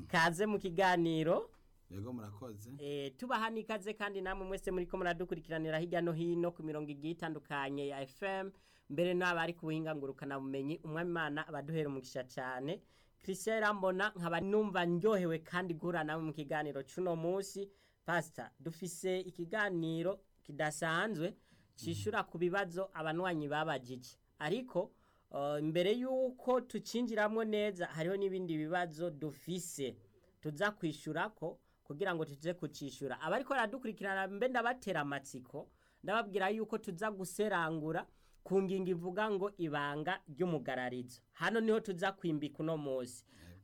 kaze mu kiganiro yego murakoze Eh, tubaha n'ikaze kandi namwe mwese muriko muradukurikiranira hirya no hino ku mirongo igiye itandukanye ya FM mbere n'abari ku buhinga ngurukana bumenyi umwami Imana abaduhera umugisha cyane Christian Rambona nkaba numva ndyohewe kandi gura nawe mu kiganiro cuno munsi pastor dufise ikiganiro kidasanzwe cishura ku bibazo abanwanyi babajije ariko uh, mbere yuko tucinjiramwo neza hariho n'ibindi bibazo dufise tuza kwishurako kugira ngo tuze kucishura abariko baradukurikirana mbe ndabatera amatsiko ndababwira yuko tuza guserangura ku ngingo ivuga ngo ibanga ry'umugararizo hano niho tuza kwimbika uno munsi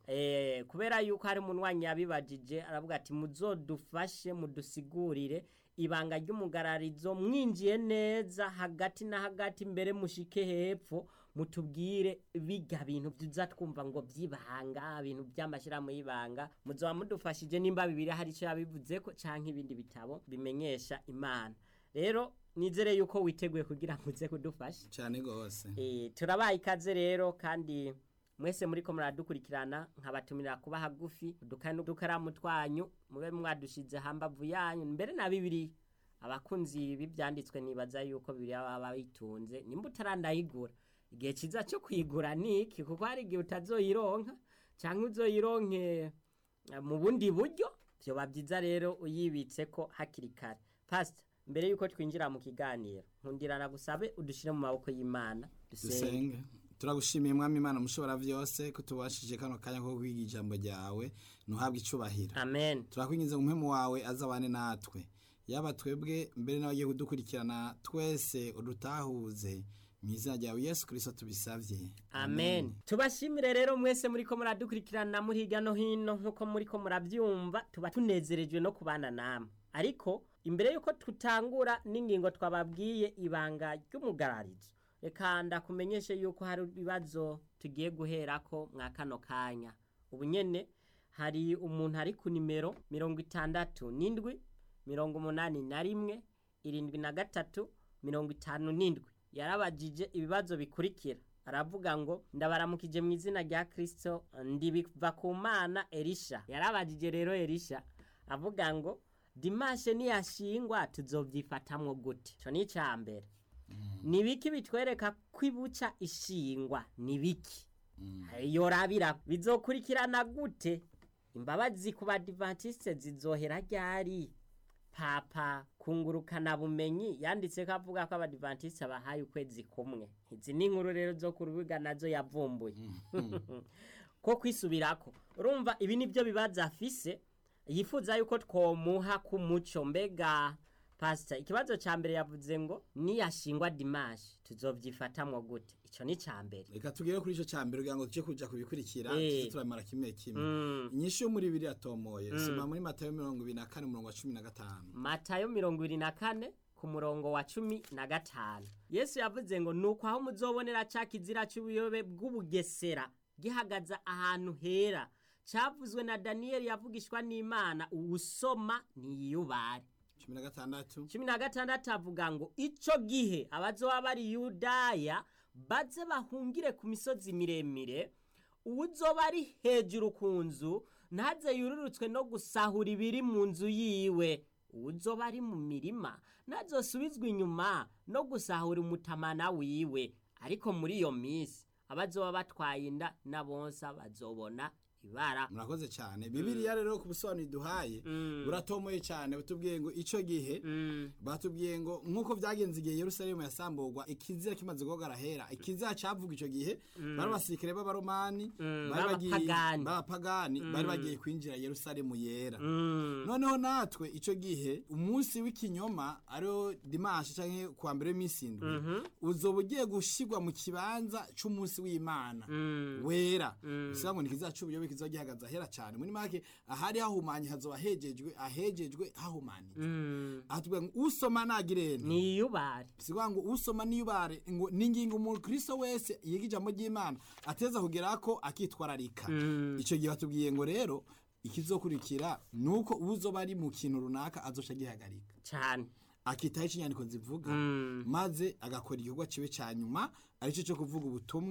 eh, kubera yuko hari umunwanyi yabibajije aravuga ati muzodufashe mudusigurire ibanga ry'umugararizo mwinjiye neza hagati na hagati mbere mushike hepfo mutubwire biga bintu tuza twumva ngo by'ibanga ibintu by'amashyirahamwe y'ibanga muzoba mudufashije nimba bibiri hari icyo yabivuze ko canke ibindi bitabo bimenyesha imana rero nizere yuko witeguye kugira ngo uze kudufasha cyane gose Eh, turabaye ikaze rero kandi mwese muriko muradukurikirana nkabatumira kuba hagufi udukani n'udukaramu twanyu mube mwadushize hambavu yanyu mbere na bibiri abakunzi b'ibyanditswe nibaza yuko bibiri baba bitunze nimba utarandayigura igihe kiza cyo kuyigura niki kuko hari igihe utazoyironka cyangwa uzoyironke eh, mu bundi buryo vyoba byiza rero uyibitse ko hakiri kare pastor mbere yuko twinjira mu kiganiro nkundirana gusabe udushire mu maboko y'Imana dusenge dusenge turagushimiye mwami imana mushobora vyose ko tubashije kano kanya ko kwiga ijambo ryawe ntuhabwe icubahiro amen turakwingiza umuhemu wawe azabane natwe yaba twebwe mbere n'abagiye kudukurikirana twese udutahuze mu izina ryawe yesu kirisito tubisavye amen tubashimire rero mwese muriko muradukurikirana muri hirya no hino nk'uko muriko muravyumva tuba tunezerejwe no kubana namwe ariko imbere yuko tutangura n'ingingo twababwiye ibanga ry'umugararizo reka ndakumenyeshe yuko hari ibibazo tugiye guherako mwa kano kanya ubu nyene hari umuntu ari ku nimero mirongo itandatu n'indwi mirongo umunani na rimwe irindwi na gatatu mirongo itanu n'indwi yarabajije ibibazo bikurikira aravuga ngo ndabaramukije mu izina rya kirisito ndibiva ku mana erisha yarabajije rero erisha avuga ngo dimashe niyashingwa tuzovyifatamwo gute ico ni icya mbere ni biki bitwereka ko ibuca ishingwa ni biki yorabira bizokurikirana gute imbabazi ku badivantiste zizohera ryari papa kungurukana bumenyi yanditse ko avuga ko abadivantiste bahaye ukwezi kumwe izi ni inkuru rero zo ku rubuga nazo yavumbuye ko kwisubirako urumva ibi nibyo bibazo afise yifuza yuko twomuha ku muco mbega pastor ikibazo ca mbere yavuze ngo niyashingwa dimashi tuzovyifatamwo gute ico ni ca mbere reka tugere kuri ico cambere kugira ngo tuje kuja kubikurikira Eh. tuze turamara kimwe kimwe Mm. inyishu yo muri bibiri atomoye soma muri matayo mirongo ibiri na kane umurongo wa cumi na gatanu matayo mirongo ibiri na kane ku murongo wa cumi na gatanu yesu yavuze ngo nuko aho muzobonera ca kizira c'ubuyobe bw'ubugesera gihagaze ahantu hera cavuzwe na daniyeli yavugishwa n'imana uwusoma niyubare cumi na gatandatu cumi na gatandatu avuga ngo ico gihe abazoba bari yudaya baze bahungire ku misozi miremire uwuzoba ari hejuru ku nzu ntaze yururutswe no gusahura ibiri mu nzu yiwe uwuzoba ari mu mirima ntazosubizwa inyuma no gusahura umutamana wiwe ariko muri iyo minsi abazoba batwaye inda n'abonsa bazobona ibara murakoze cyane bibiliya rero ku busobanuro duhaye buratomoye cyane batubwiye ngo ico gihe batubwiye ngo nk'uko byagenze igihe yerusalemu yasamburwa ikizira kimaze guhogara hera ikizira cavuga ico gihe bari abasirikare b'abaromani bari bagiye- b'abapagani. b'abapagani bari bagiye kwinjira yerusalemu yera noneho natwe ico gihe umunsi w'ikinyoma ariwo dimanshi canke kuwa mbere w'iminsi indwi uzoba ugiye gushirwa mu kibanza c'umunsi w'imana wera bisaba ngo ni kiza c'ubuyobe kizoba gihagaze ahera cane muri make ahari hahumanye hazoba hejejwe ahejejwe hahumanitse aha tuvuga ngo usoma nagirene niyubare sikuvuga ngo usoma niyubare ngo ni ingingo umukristo wese yiga ijambo ry'imana ateza kugera ko akitwararika icyo gihe batubwiye ngo rero ikizokurikira ni uko uzoba ari mu kintu runaka azoca agihagarika cyane akitaho icyo inyandiko zivuga maze agakora igikorwa kiwe cya nyuma aricyo cyo kuvuga ubutumwa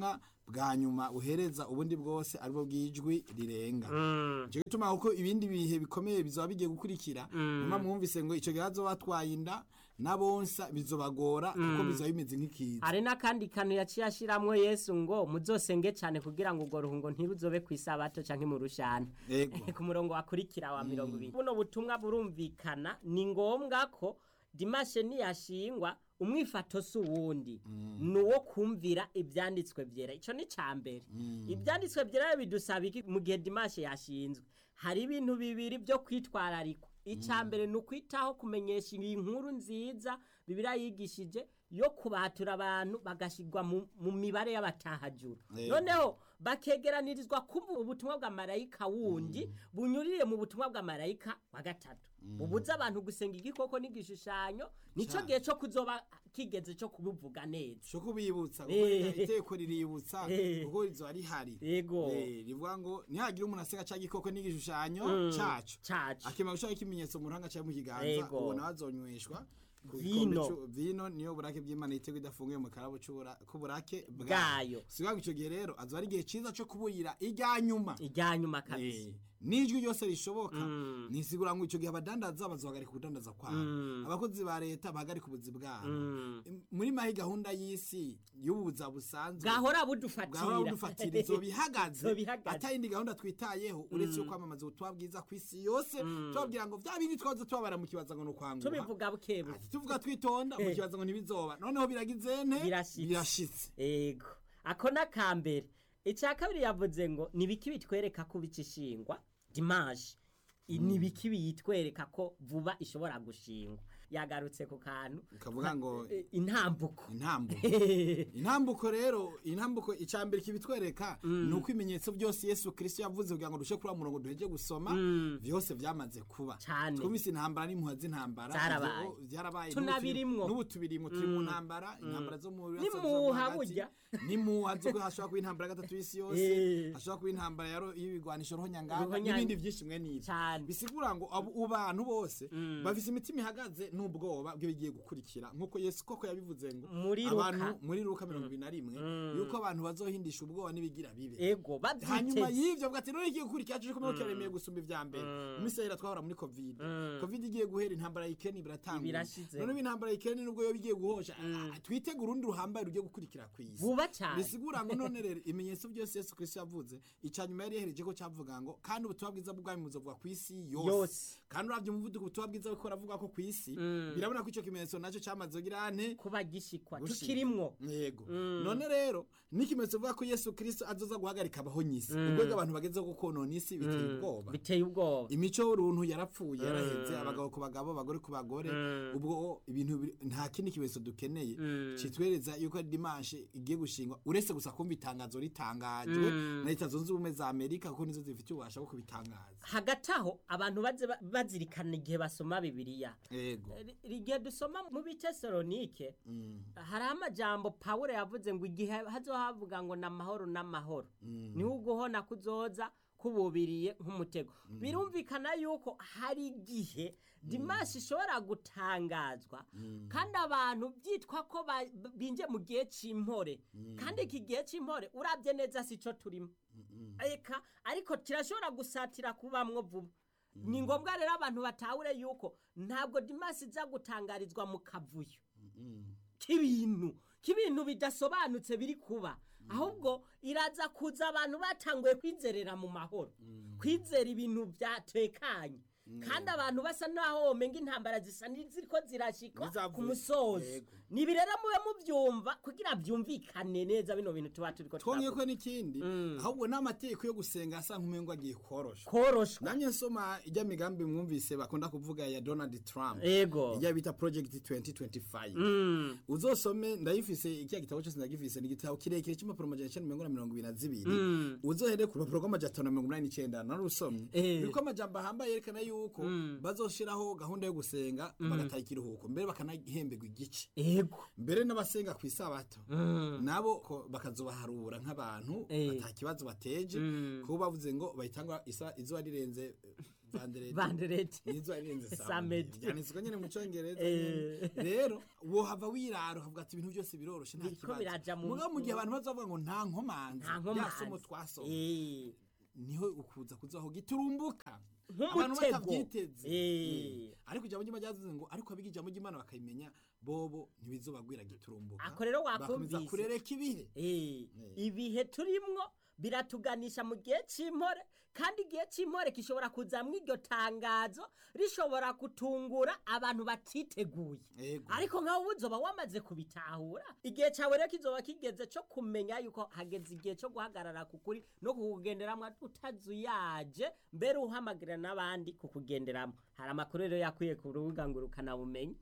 bwa nyuma buhereza ubundi bwose aribwo bw'ijwi rirenga nicyo gituma kuko ibindi bihe bikomeye bizaba bigiye gukurikira nyuma mwumvise ngo icyo gihe hazoba batwaye inda n'abonsa bizobagora kuko bizaba bimeze nk'ikiza hari n'akandi kantu yaciye ashiramwo yesu ngo muzosenge cyane kugira ngo urwo ruhungo ntiruzobe ku isabato canke mu rushana Ego. ku murongo wakurikira wa mirongo ibiri buno butumwa burumvikana ni ngombwa ko dimashe niyashingwa umwifato si uwundi ni uwo kumvira ibyanditswe byera icyo ni cya mbere ibyanditswe byera bidusaba iki mu gihe dimashe yashinzwe hari ibintu bibiri byo kwitwararikwa icya mbere ni ukwitaho kumenyesha iyi nkuru nziza bibiriya yigishije yo kubatura abantu bagashyirwa mu- mu mibare y'abatahajura Yego. noneho bakegeranirizwa kumva ubutumwa bwa marayika wundi bunyurire mu butumwa bwa marayika wa gatatu bubuza abantu gusenga igikoko n'igishushanyo nicyo Cyane. gihe cyo kuzoba kigeze cyo kubivuga neza cyo kubibutsa kuko Eh. iteko riributsa Eh. kuko rizoba rihari Yego. Eh, rivuga ngo ntihagire umuntu aseka ca gikoko n'igishushanyo caco cacu akimara gushaka ikimenyetso mu ruhanga cyangwa mu kiganza Yego. ubona bazonyweshwa ku Vino. gikombe c'u- vino niyo burake bw'imana yitego idafunguye mu karabo c'ubura- k'uburake Bwayo. si ngo icyo gihe rero azoba ari igihe ciza co kuburira irya nyuma ijya nyuma kabisa Eh, n'ijwi ryose rishoboka nisigura ngo icyo gihe abadandaza bazohagarika ubudandaza kwabo abakozi ba leta bahagarika ubuzi bwabo muri mahi gahunda y'isi y'ubuza busanzwe bwahora budufatira bwahora budufatira izo bihagaze Izo bihagaze. atayindi gahunda twitayeho uretse yo kwamamaza ubutumwa bwiza ku isi yose tubabwira ngo vya bindi twaza tubabara mu kibaza ngo ni ukwangura tubivuga bukebuke Ati, tuvuga twitonda mu kibaza ngo ntibizoba noneho biragize nte Birashitse. birashitse ego ako ni akambere icya kabiri yavuze ngo ni ibiki bitwereka ko bica ishingwa dimanche I- ni ibiki biyitwereka ko vuba ishobora gushingwa yagarutse ku kantu ukavuga ngo eh, intambuko intambuko intambuko rero intambuko icambere kibitwereka ni uko ibimenyetso byose yesu kirisito yavuze kugira ngo dushe kuri wa murongo duheje gusoma byose byamaze kuba Cane. twumvise intambara n'impuha z'intambara Zarabaye. Ivyo byarabaye Tunabirimwo. n'ubu tubirimwo turi mu ntambara intambara zo mu N'impuha burya. n'imuha zo hashobora kuba intambara ya gatatu y'isi yose Eh. hashobora kuba intambara ya ro- y'ibigwanisho rohonyanganga Ruhonyanga. n'ibindi byinshi mwe n'ibyo Cane. bisigura ngo abo bantu bose bafise imitima ihagaze n'ubwoba bw'ibigiye gukurikira nk'uko yesu koko yabivuze ngo Muri abantu Luka. muri luka mirongo ibiri na rimwe yuko abantu bazohindisha ubwoba n'ibigira bibe ego hanyuma babyiteze y'ivyo bwati none igiye gukurikira cyo kumwe kiremeye gusumba ivya mbere mu isi yahera twahora muri covid covid igiye guhera intambara y'ikeni biratangura Birashize. none intambara y'ikeni nubwo yo bigiye guhosha ah, twitega urundi ruhambaye rugiye gukurikira kw'isi vuba cyane bisigura ngo none rero ibimenyetso byose yesu kristo yavuze icya nyuma yari yahereje ko cyavuga ngo kandi ubutumwa bwiza bw'ubwami buzovuga ku isi yose Yose. kandi uravye umuvuduko ubutumwa bwiza buriko buravuga ko ku isi birabona ko ico kimenyetso nacyo cyamaze kugira ane kuba gishikwa gushika. tukirimwo yego none rero n'ikimenyetso bivuga ko yesu kristo azoza guhagarika abahonyisi ubwo abantu bagezeho gukonona isi biteye ubwoba biteye ubwoba imico y'uruntu yarapfuye yaraheze abagabo ku bagabo abagore ku bagore ubwo ibintu biri- nta kindi kimenyetso dukeneye kitwereza yuko ari dimanche igiye gushingwa uretse gusa kumva itangazo ritangajwe na leta zunze ubumwe za amerika kuko nizo zifite ububasha bwo kubitangaza hagati aho abantu baze ba- bazirikana igihe basoma bibiliya yego Ri- igihe dusoma mu bitesalonike hari amajambo pawulo yavuze ngo igihe hazohavuga ngo ni amahoro n'amahoro niho uguhona kuzoza kububiriye nk'umutego birumvikana yuko hari igihe dimanshi ishobora gutangazwa kandi abantu byitwa ko ba- binje mu gihe cy'impore kandi iki gihe cy'impore urabye neza si cyo turimo eka ariko kirashobora gusatira kubamwo vuba ni ngombwa rero abantu batahure yuko ntabwo dimasi iza gutangarizwa mu kavuyo k'ibintu k'ibintu bidasobanutse biri kuba ahubwo iraza kuza abantu batanguye kwizerera mu mahoro kwizera ibintu byatekanye kandi abantu basa naho womenga intambara zisa n'iziriko zirashika Nizavuye. ku musozi Yego. nibi rero mube mubyumva kugira byumvikane neza bino bintu tuba turiko twongeye turavuga. ko n'ikindi ahubwo n'amategeko yo gusenga asa nk'umengo agiye korosha koroshwa namye nsoma ijya migambi mwumvise bakunda kuvuga ya donald trump ego ijya bita project 2025 Mm. uzosome ndayifise ikiya gitabo cyose ndagifise ni igitabo kirekire cy'impapuro amajana icenda mirongo ine na mirongo ibiri na zibiri uzohere ku rupapuro rw'amajana atanu na mirongo inani n'icenda narusomye Eh. biriko amajambo ahambaye yerekana yuko bazoshiraho gahunda yo gusenga bagataha ikiruhuko mbere bakanahemberwa igice ego yego mbere n'abasenga ku isabato Mm. nabo ko bakazobaharura nk'abantu Eh. ata kibazo bateje Mm. kuko bavuze ngo bahitanga isa izuba rirenze vandereti bandereti n'izuba rirenze Samedi. samedi byanditswe nyine mu cyongereza Eh. nyene. rero wohava wirara ukavuga ati ibintu byose biroroshe nta Biriko biraja mu- kibazo mugabo mu gihe abantu bazavuga ngo nta nkomanzi nta rya somo nkomanzi twasoma Eh. niho ukuza kuzaho giturumbuka Nk'umutego. abantu batabyiteze Eh. Eh. ariko ijambo ry'imana ryavuze ngo ariko abiga ijambo ry'imana bakayimenya bobo ntibizobagwira giturumbuka Ako rero bakomeza wakumvise. kurereka ibihe Eh, Eh. ibihe turimwo biratuganisha mu gihe cy'impore kandi igihe cy'impore gishobora kuzamwo iryo tangazo rishobora gutungura abantu batiteguye Ego. ariko nkawe uzoba wamaze kubitahura igihe cyawe rero kizoba kigeze cyo kumenya yuko hageze igihe cyo guhagarara ku kuri no kukugenderamo utazuyaje mbere uhamagarira n'abandi kukugenderamo hari amakuru rero yakwiye ku rubuga ngo ukanabumenye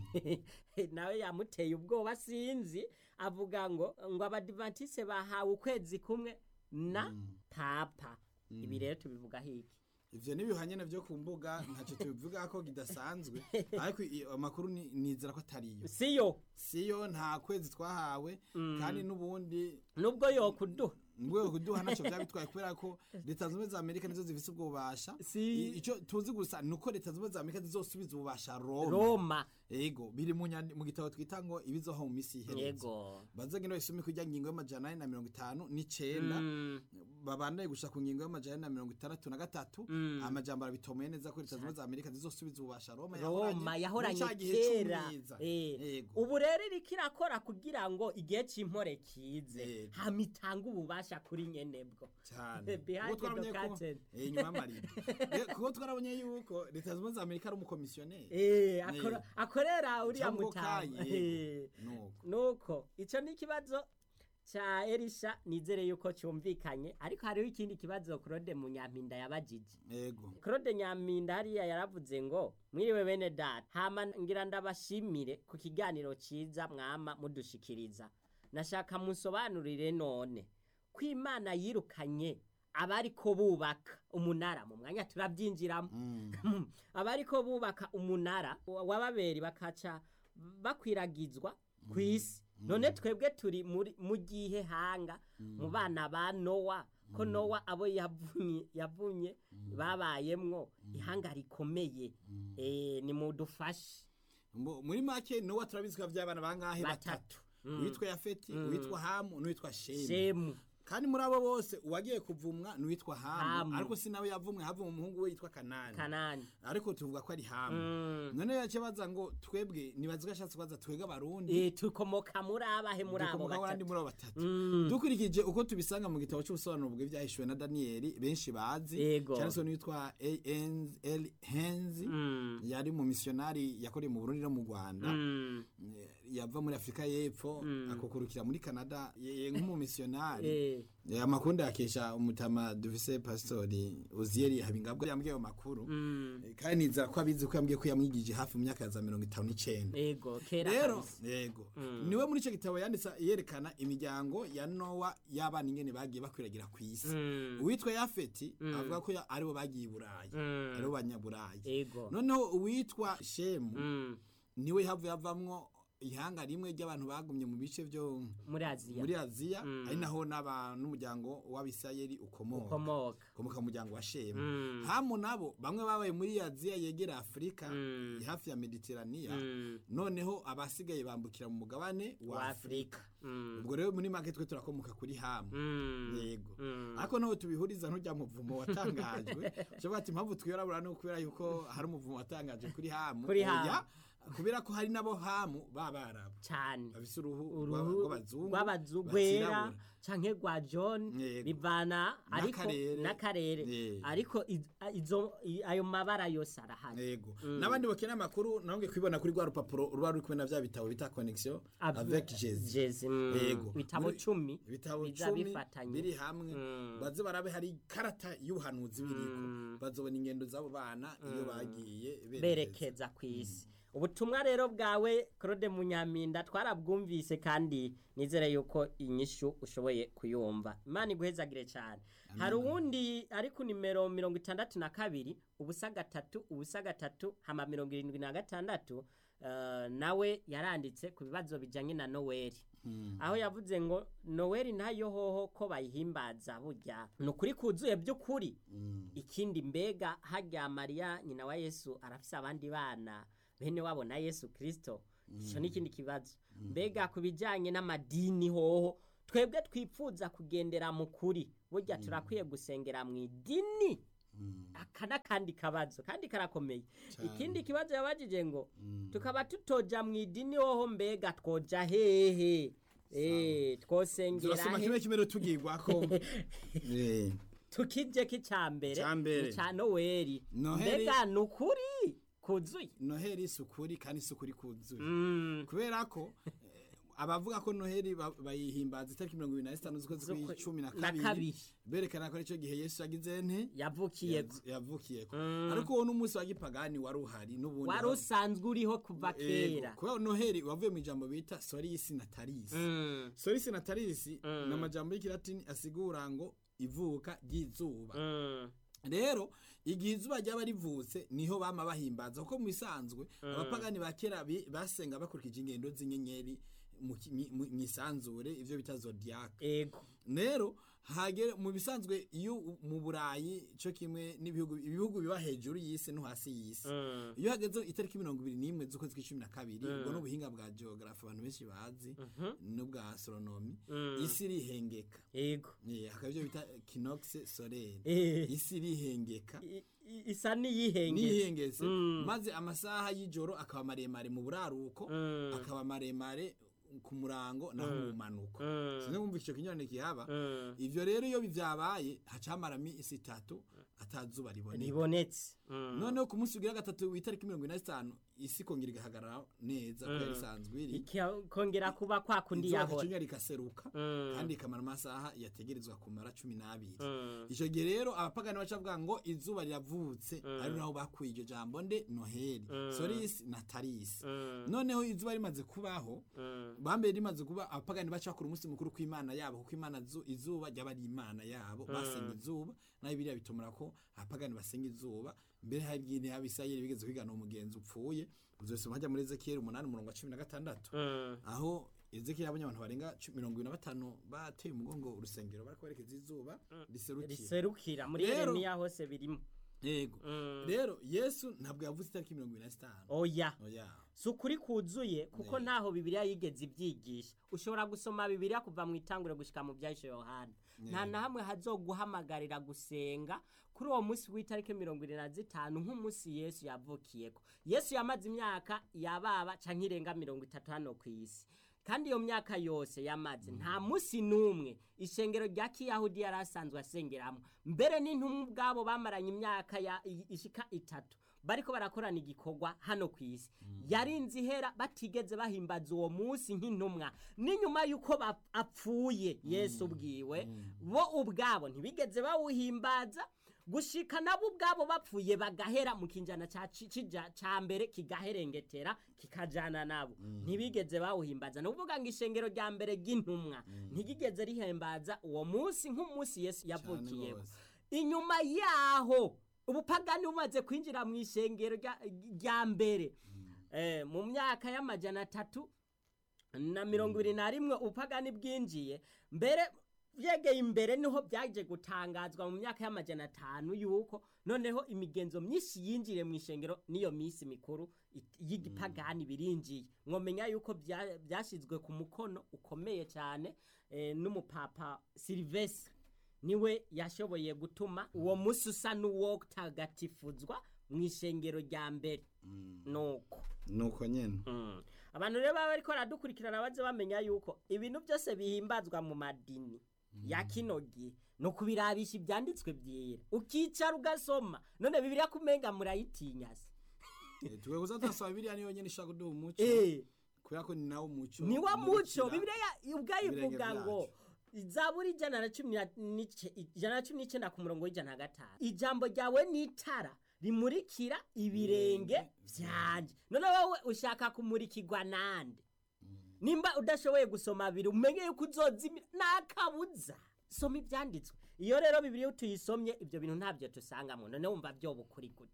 nawe yamuteye ubwoba sinzi avuga ngo ngo abadivantise bahawe ukwezi kumwe na papa ibi rero tubivuga hiki ivyo n'ibihanyene vyo ku mbuga ntacyo tubivuga ko kidasanzwe ariko i- amakuru ni- nizera ko atariyo siyo siyo nta kwezi twahawe kandi n'ubundi nubwo yokuduha mu rwego kuduha ntacyo byaba bitwaye kubera ko leta zunze ubumwe za amerika nizo zifise ubwo bubasha Si. I- icyo tuzi gusa ni uko leta zunze ubumwe za amerika zizosubiza ububasha roma roma ego biri mu nyandi- mu gitabo twita ngo ibizoho mu misi iherutse yego bazagenda basome kujya ngingo y'amajana ane na mirongo itanu n'icenda Mm, babandanye gushika ku ngingo y'amajana ane na mirongo itandatu na gatatu Mm. amajambo arabitomeye neza ko leta zunze ubumwe za amerika zizosubiza ububasha roma roma yahoranye muri ca gihe kera c'umwiza. Eh, Ego. ubu rero iriko irakora kugira ngo igihe cy'impore kize Ego. hama itange ububasha kuri nyenebwo cyane Behind Kuko twarabonye the ko- curtain. eh, inyuma y'amarido Eh, kuko twarabonye yuko leta zunze ubumwe za amerika ari umukomisiyoneri Eh, akora- akorera uriya Cyangwa mutama kaye, Eh. nuko nuko icyo ni ikibazo cya erisha nizere yuko cyumvikanye ariko hariho ikindi kibazo claude munyampinda yabajije ego claude nyampinda hariya yaravuze ngo mwiriwe bene data hama ngira ndabashimire ku kiganiro cyiza mwama mudushikiriza nashaka musobanurire none ko imana yirukanye abariko bubaka umunara mu mwanya turabyinjiramo Mm. abariko bubaka umunara wa- w'ababeri bakaca bakwiragizwa ku isi none twebwe turi muri- mu gihe hanga mu bana ba nowa ko nowa abo yavunye yavunye babayemwo ihanga rikomeye eh, nimudufashe Mbo- muri make nowa turabizi ko by'abana bangahe batatu batatu uwitwa yafeti uwitwa hamu n'uwitwa shemu shemu kandi muri abo bose uwagiye kuvumwa n'uwitwa hamu Hamu. ariko si nawe yavumwe havumwe umuhungu we yitwa kanani kanani ariko tuvuga ko ari hamu Mm. none yace baza ngo twebwe nibazi ko ashatse kubaza twebwe abarundi Eh, tukomoka muri abahe muri abo dukomoka abandi batatu muri abo batatu Mm. dukurikije uko tubisanga mu gitabo cy'ubusobanuro bw'ibyahishuwe na daniyeli benshi bazi Yego. cyane se n'uwitwa A.N.L. henzi Mm. yari mu misiyonari yakoreye mu burundi no mu rwanda Mm. Eh, yava muri afurika y'epfo akukurukira muri canada ye- ye nk'umumisiyonari Eh. Eh, amakuru ndakesha umutama dufise pasitori uziyeri habingabwa yambwiye ayo makuru Mm. Eh, kandi nizera ko abizi ko yambwiye ko yamwigije hafi mu myaka ya za mirongo itanu n'icenda ego kera rero kabisa. yego niwe muri icyo gitabo yanditse yerekana imiryango ya nowa y'abana ingene bagiye bakwiragira ku isi Mm. uwitwa yafeti avuga ko ya- aribo bagiye i burayi Mm. aribo banyaburayi ego noneho uwitwa shemu Mm. niwe havuye havamwo ihanga rimwe ry'abantu bagumye mu bice byo muri aziya muri aziya Mm. ari naho n'aba n'umuryango w'abisirayeli ukomoka ukomoka ukomoka mu muryango wa shemu Mm. hamu nabo bamwe babaye muri aziya yegera afurika Mm. hafi ya mediteraniya Mm. noneho abasigaye bambukira mu mugabane wa wa afurika afurika Mm. ubwo rero muri make twe turakomoka kuri hamu Mm. yego Mm. ariko naho tubihuriza ntujya muvumo watangajwe ushobora ati impamvu twirabura ni ukubera yuko hari umuvumo watangaje kuri hamu Kuri Hamu. Oya, kubera ko hari n'abo hamu b'abarabu cyane bafise uruhu uruhu rw'abazungu rw'abazungu rwera batirabura. canke rwa john Yego. bivana ariko N'akarere. n'akarere Eh. ariko iz- izo i- ayo mabara yose arahari yego n'abandi bakeneye amakuru nabwe kwibona kuri rwa rupapuro ruba ruri kumwe na bya bitabo bita connexion Ab- avec Jésus Jezi, mm. Yego. ibitabo Muri- cumi ibitabo biza cumi bifatanye. biri hamwe Mm. baze barabe hari ikarata y'ubuhanuzi biriko bazobona ingendo z'abo bana iyo bagiye berekeza berekeza ku isi ubutumwa rero bwawe claude munyaminda twarabwumvise kandi nizere yuko inyishu ushoboye kuyumva imana iguhezagire cyane hari uwundi ari ku nimero mirongo itandatu na kabiri ubusa gatatu ubusa gatatu hama mirongo irindwi na gatandatu eh, nawe yaranditse ku bibazo bijanye na noweli aho yavuze ngo noweli ntayo hoho ko bayihimbaza burya ni ukuri kuzuye by'ukuri ikindi mbega harya mariya nyina wa yesu arafise abandi bana bene wabo na yesu kirisito icyo ni ikindi kibazo mbega ku bijyanye n'amadini hoho twebwe twipfuza kugendera mu kuri burya turakwiye gusengera mu idini aka n'akandi kabazo kandi karakomeye ikindi kibazo yabajije ngo tukaba tutoja mu idini hoho mbega twoja hehe Eh, twosengera turasoma he kimwe kimwe rero tugirwako Eh, tukije k'icambere Icambere. ca noweli Noheli- mbega ni ukuri kuzuye noheli isukuri kandi isukuri kuzuye Mm, kubera ko eh, abavuga ko noheli ba- bayihimbaza itariki mirongo ibiri na zitanu z'ukwezi Z'ukwe- kw'icumi na na kabiri kabiri. berekana ko aricyo gihe yesu yagize nte yavukiyeko Yav- yavukiyeko ariko uwo n'umunsi wa gipagani wari uhari n'ubundi wari usanzwe uriho kuva Yego, kera kubera noheli wavuye mu ijambo bita sorisi natalisi Mm, sorisi natalisi ni amajambo y'ikilatini asigura ngo ivuka ry'izuba mm, rero igihe izuba ryaba rivutse niho bama bahimbaza kuko mu bisanzwe abapagani ba kera bi- basenga bakurikije ingendo z'inyenyeri mu ki- mi- mu- mwisanzure ivyo bita zodiac ego rero hagere mu bisanzwe iyo u- mu burayi cyo kimwe n'ibihugu ibihugu biba hejuru y'isi no hasi y'isi Mm, iyo hageze itariki mirongo ibiri n'imwe z'ukwezi kw'icumi na kabiri ubwo ni ubuhinga bwa geography abantu benshi bazi n'ubwa astronomy isi irihengeka ego Eh, hakaba ivyo bita kinox solaire Eh, isi irihengeka i- i- isa n'iyihengetse nihengetse Mm. maze amasaha y'ijoro akaba maremare mu buraruko Mm. akaba maremare ku murango naho mu manuko Mm. sinzi kumva icyo kinyurane kihaba Mm, ivyo rero iyo bivyabaye hacamaramo isi itatu atazuba riboneka ribonetse Mm, noneho ku munsi ugira gatatu w'itariki mirongo ine na zitanu isi ikongera igahagarara neza kuko yari isanzwe iri ikongera kuba kwa kundi izuba yahora gacinya rikaseruka Mm. kandi ikamara amasaha yategerezwa kumara cumi n'abiri Mm. icyo gihe rero abapagani baca bavuga ngo izuba riravutse ari naho bakuye iryo jambo nde noheli sorisi na tarisi Mm. noneho izuba rimaze kubaho Mm. bambere rimaze kuba abapagani baca bakora umunsi mukuru kw'imana yabo kuko imana zu- izuba ryaba ari imana yabo basenga izuba naho biriya bitumura ko abapagani basenga izuba mbere hari igihe abisirayeli bigeze kwigana umugenzi upfuye uzosoma hajya muri ezekiyeli umunani umurongo wa cumi na gatandatu Mm. aho ezekiyeli abonye abantu barenga cu- mirongo ibiri na batanu bateye umugongo urusengero bariko berekeza izuba riserukira riserukira muri Rero- yeremiya hose birimo yego Mm. rero yesu ntabwo yavuze itariki mirongo ibiri na zitanu oya oya si ukuri kuzuye kuko ntaho bibiliya yigeze ibyigisha ushobora gusoma bibiliya kuva mu itangure gushyika mu byahishe yohana nta na hamwe hazoguhamagarira gusenga kuri uwo munsi w'itariki mirongo irindwi na zitanu nk'umunsi yesu yavukiyeko yesu yamaze imyaka yababa canke irenga mirongo itatu hano ku isi kandi iyo myaka yose yamaze nta munsi n'umwe ishengero rya kiyahudi yari asanzwe asengeramo mbere n'intumwa ubwabo bamaranye imyaka ya- i- ishika itatu bariko barakorana igikorwa hano ku isi yarinze ihera batigeze bahimbaza uwo munsi nk'intumwa n'inyuma y'uko bap- apfuye yesu ubwiwe bo ubwabo ntibigeze bawuhimbaza gushika nabo ubwabo bapfuye bagahera mu kinjana ca ci- cija- ca mbere kigaherengetera kikajana nabo ntibigeze bawuhimbaza ni ukuvuga ngo ishengero rya mbere ry'intumwa ntigigeze rihimbaza uwo munsi nk'umunsi yesu yavukiyeho gose. inyuma yaho ubupagani bumaze kwinjira mu ishengero rya- rya mbere Eh, mu myaka y'amajana atatu na mirongo ibiri na rimwe ubupagani bwinjiye mbere byegeye imbere niho byaje gutangazwa mu myaka y'amajana atanu yuko noneho imigenzo myinshi yinjire mu ishengero n'iyo minsi mikuru it- y'igipagani birinjiye mwomenya yuko bya- byashyizwe ku mukono ukomeye cyane eh, n'umupapa silivestre niwe yashoboye gutuma uwo munsi usa n'uwotagatifuzwa mu ishengero rya mbere nuko nuko nyene abantu rero baba bariko baradukurikirana baze bamenya yuko ibintu byose bihimbazwa mu madini ya kino gihe ni ukubirabisha ibyanditswe byera ukicara ugasoma none bibiriya kumenga murayitinya se Eh, twe kuza turasaba biriya niyo nyene ishaka kuduha umuco Eh, kubera ko ni nawo muco ni wa muco umurikira bibiriya ubwayo ibirenge ivuga ngo vyacu. zaburi ijana na cumi na n'ice- ijana na cumi n'icyenda ku murongo w'ijana na gatanu ijambo ryawe ni itara rimurikira ibirenge vyanje none wowe ushaka kumurikirwa nande nimba udashoboye gusoma biri umenye yuko uzozimira nakabuza soma ibyanditswe iyo rero bibiliya tuyisomye ibyo bintu ntabyo tusangamo none wumva byoba ukuri gute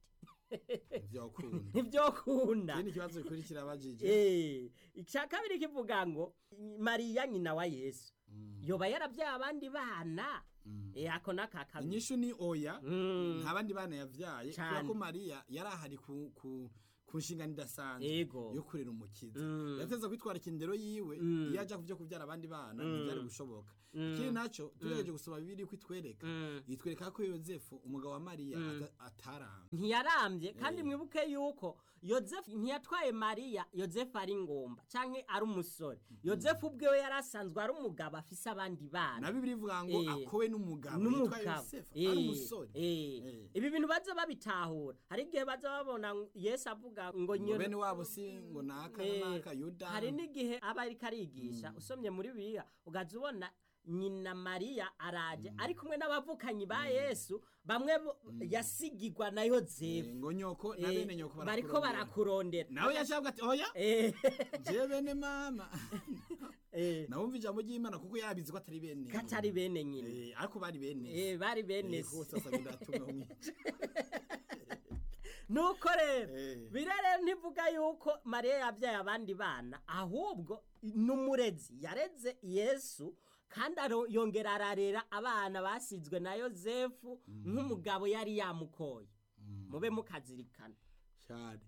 vyokunda ntibyokunda ikindi kibazo gikurikira abajije Eh, icya kabiri kivuga ngo mariya nyina wa yesu yoba yarabyaye abandi bana Eh, ako n'aka kabiri inyishu ni oya Mm. nta bandi bana yavyaye kubera Cane. ko mariya yari ahari ku ku ku nshingano idasanzwe Ego. yo kurera umukiza Mm. yateza kwitwara ikindero yiwe Mm. iyo aja kuvyo kuvyara abandi bana ntivyari gushoboka ikindi naco tugerageje gusoma bibiri ko itwereka Mm. itwereka ko yozefu umugabo wa mariya ata- ataramba ntiyarambye kandi mwibuke yuko yozefu ntiyatwaye mariya yozefu ari ngomba canke ari umusore yozefu ubwewe yari asanzwe ari umugabo afise abandi bana na bibiri ivuga ngo Eh. akowe n'umugabo yitwa n'umugabo yosefu Eh, ari umusore eh. Eh. ibi bintu baza babitahura hari igihe baza babona ngo yesu avuga ngo ngo nyina bene wabo si ngo naka Eh, na naka yuda hari n'igihe aba ariko arigisha usomye muri bibiliya ugaza ubona nyina mariya araje ari kumwe n'abavukanyi ba yesu bamwe bo- yasigigwa na Eh, yozefu ngo nyoko na Eh, bene nyoko bariko barakurondera. barakurondera nawe yashabwa ati oya Eh, je bene mama eh, nawumva ijambo ry'imana kuko yabizi ko atari bene katari bene nyina Eh, ariko bari bene Eh, bari bene Eh, se hose asanga ndatumwe umwica nuko rero Eh. birere ntivuga yuko mariya yabyaye abandi bana ahubwo n'umurezi yareze yesu kandi aro- yongera ararera abana basizwe na yozefu nk'umugabo yari yamukoye mube mukazirikana cyane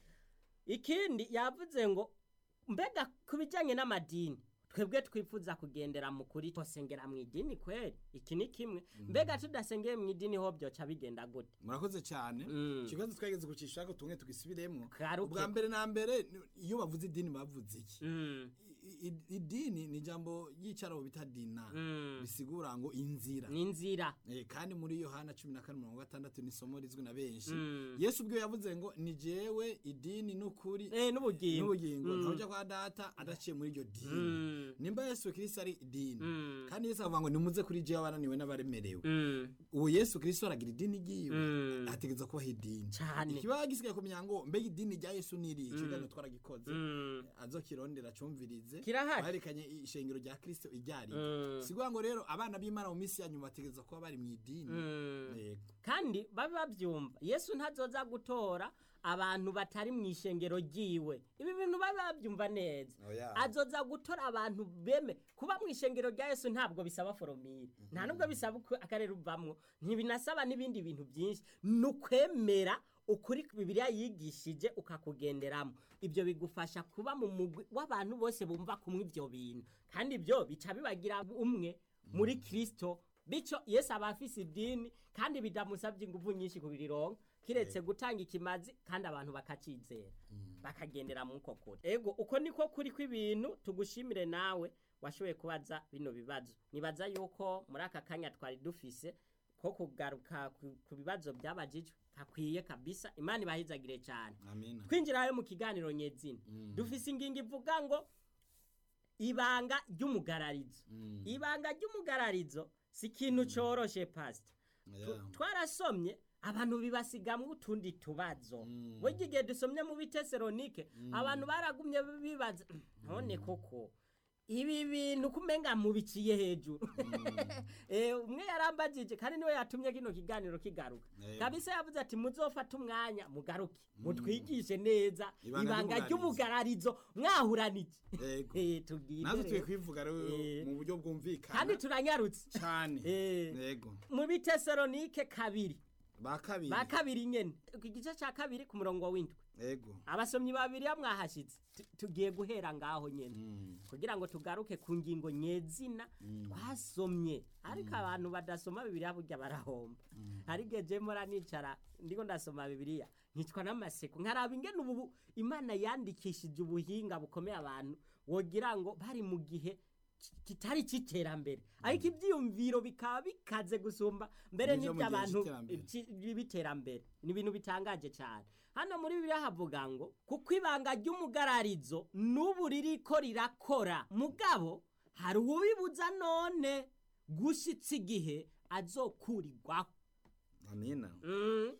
ikindi yavuze ngo mbega ku bijyanye n'amadini twebwe twifuza kugendera mu kuri twasengera mu idini kweri iki ni kimwe mbega tudasengeye mu idini ho byoca bigenda gute murakoze cyane Mm. ikibazo twageze ku cishaka tumwe tugisubiremwo Garuke. ubwa mbere na mbere ni- iyo bavuze idini bavuze iki Mm, I- i- idini ni ijambo ry'icarabo bita dina Mm. bisigura ngo inzira ni inzira Eh, kandi muri yohana cumi na kane mirongo gatandatu ni isomo rizwi na benshi Mm. yesu ubwo yavuze ngo ni jewe idini n'ukuri eh n'ubugingo n'ubugingo Mm. ntawujya kwa data adaciye muri iryo dini Mm. nimba yesu kirisito ari idini Mm. kandi yesu avuga ngo nimuze kuri jewe abananiwe n'abaremerewe Mm. uwo yesu kirisito aragira idini ryiwe Mm. ategereza kubaho idini Cane. ikibazo gisigaye kumenya ngo mbega idini rya yesu ni iri ikiganiro twaragikoze Mm. azokirondera acumvirize Kirahari. baherekanye ishengero rya kirisito iryari Mm. siguha ngo rero abana b'imana mu minsi ya nyuma bategereza kuba bari mu idini Mm. Yego. kandi babe babyumva yesu ntazoza gutora abantu batari mu ishengero ryiwe ibi bintu babe babyumva neza Oya. azoza gutora abantu beme kuba mu ishengero rya yesu ntabwo bisaba foromire nta nubwo bisaba uko akarere uvamwo ntibinasaba n'ibindi bintu byinshi ni ukwemera ukuri bibiliya yigishije ukakugenderamo ibyo bigufasha kuba mu mugwi w'abantu bose bumva kumwe ibyo bintu kandi ibyo bica bibagira umwe muri kirisito bityo yesu aba afise idini kandi bidamusabye ingufu nyinshi kubirironka kiretse gutanga ikimazi kandi abantu bakacizera bakagendera mu uko kuri ego uko niko kuri kw'ibintu tugushimire nawe washoboye kubaza bino bibazo nibaza yuko muri aka kanya twari dufise ko kugaruka ku- ku bibazo byabajijwe hakwiye kabisa imana ibahizagire cyane amina twinjirayo mu kiganiro nyezina dufise ingingo ivuga ngo ibanga ry'umugararizo ibanga ry'umugararizo si ikintu coroshe pasita Oya. twarasomye abantu bibasigamwo utundi tubazo burya igihe dusomye mu biteseronike abantu baragumye bibaza none koko ibi bintu kumenga mubiciye hejuru Eh, umwe yarambajije kandi niwe yatumye kino kiganiro kigaruka Eh. kabisa yavuze ati muzofate umwanya mugaruke mutwigishe neza Ibanga ibanga ry'umugararizo. ry'umugararizo mwahuranije Yego. Eh, tubwire natwe tuye rero. kwivuga rero Eh. mu buryo bwumvikana kandi turanyarutse cyane Eh. yego mu biteseronike kabiri ba kabiri ba kabiri nyene ku gice ca kabiri ku murongo w'indwi yego abasomyi babiri ya mwahashitse Tu- tugiye guhera ngaho nyene kugira ngo tugaruke ku ngingo nyezina twasomye ariko abantu badasoma bibiliya burya barahomba hari igihe je mpora nicara ndiko ndasoma bibiliya nkicwa n'amaseko nkaraba ingene ubu imana yandikishije ubuhinga bukomeye abantu wogira ngo bari mu gihe ki- kitari c'iterambere ariko ivyiyumviro bikaba bikaze gusumba mbere Nivyo mu gihe n'ivy'abantu c'iterambere. ci- b'iterambere ni ibintu bitangaje cyane hano muri bibiliya havuga ngo kuko ibanga ry'umugararizo n'ubu ririko rirakora mugabo hari uwubibuza none gushitsa igihe azokurirwaho amina Mm. Eh,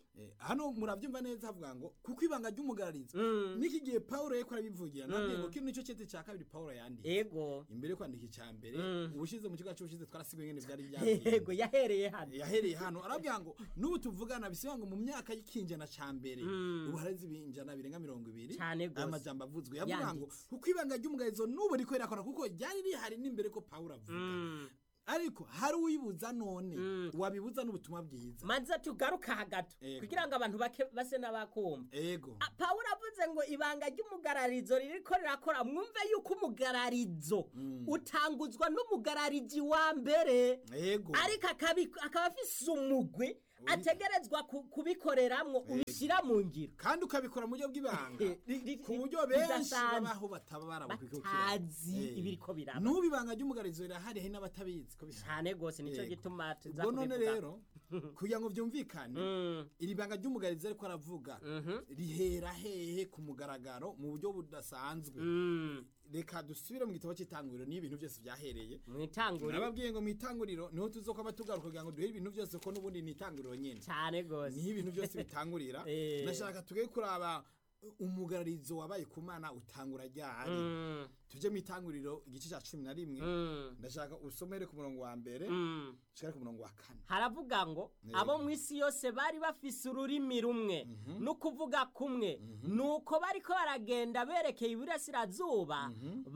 hano muravyumva neza havuga ngo kuko ibanga ry'umugararizo Mm. niki gihe Paulo yeko arabivugira nabwiye ngo kino nico cete ca kabiri Paulo yanditse ego imbere yo kwandika icya mbere Mm. ubushize mu kigo cy'ubushize twarasiguye ngene byari byagiye yego yahereye hano yahereye hano arabwira ngo n'ubu tuvugana bisiba ngo mu myaka y'ikinjana ca mbere Mm. ubu hareze ibinjana birenga mirongo ibiri Cane gose. aya majambo avuzwe yavuga ngo Yanditse. kuko ibanga ry'umugarizo n'ubu riko rirakora kuko ryari rihari n'imbere ko Paulo avuga Mm. ariko hari uwibuza none Mm. wabibuza n'ubutumwa bwiza manza tugaruka hagato Ego. kugira ngo abantu bake base n'abakumva ego Ah, pawulo avuze ngo ibanga ry'umugararizo ririko rirakora mwumve yuko umugararizo Mm. utanguzwa n'umugararizi wa mbere ego ariko akabi- akaba afise umugwi ategerezwa ku- kubikoreramwo ubishyira mu ngiro kandi ukabikora mu buryo bw'ibanga Eh, ri- ri- ku buryo benshi bidasanzwe. babaho bataba barabukwikukira batazi ibiriko biraba n'ubu ibanga ry'umugarizo rirahari hari n'abatabizi ko bihari cyane rwose nicyo Yego. gituma tuza ubwo none kubivuga. rero kugira ngo byumvikane Mm, iri banga ry'umugarizo ariko aravuga mhm, rihera hehe ku mugaragaro mu buryo budasanzwe mm. reka dusubire mu gitabo cy'itanguriro niyo ibintu byose byahereye mu itanguriro nababwiye ngo mu itanguriro niho tuzokwaba tugaruka kugira ngo duhere ibintu byose ko n'ubundi ni itanguriro nyine cyane rwose niho ibintu byose bitangurira Eh. ndashaka tuge kuraba umugararizo wabaye ku mana utangura ryari Mm, tuje mu itanguriro igice cya cumi na rimwe mm, ndashaka usomere ku murongo wa mbere mm. ushikare ku murongo wa kane haravuga ngo Yego. abo mu isi yose bari bafise ururimi rumwe no kuvuga kumwe nuko bariko baragenda berekeye iburasirazuba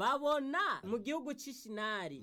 babona mu gihugu c'ishinari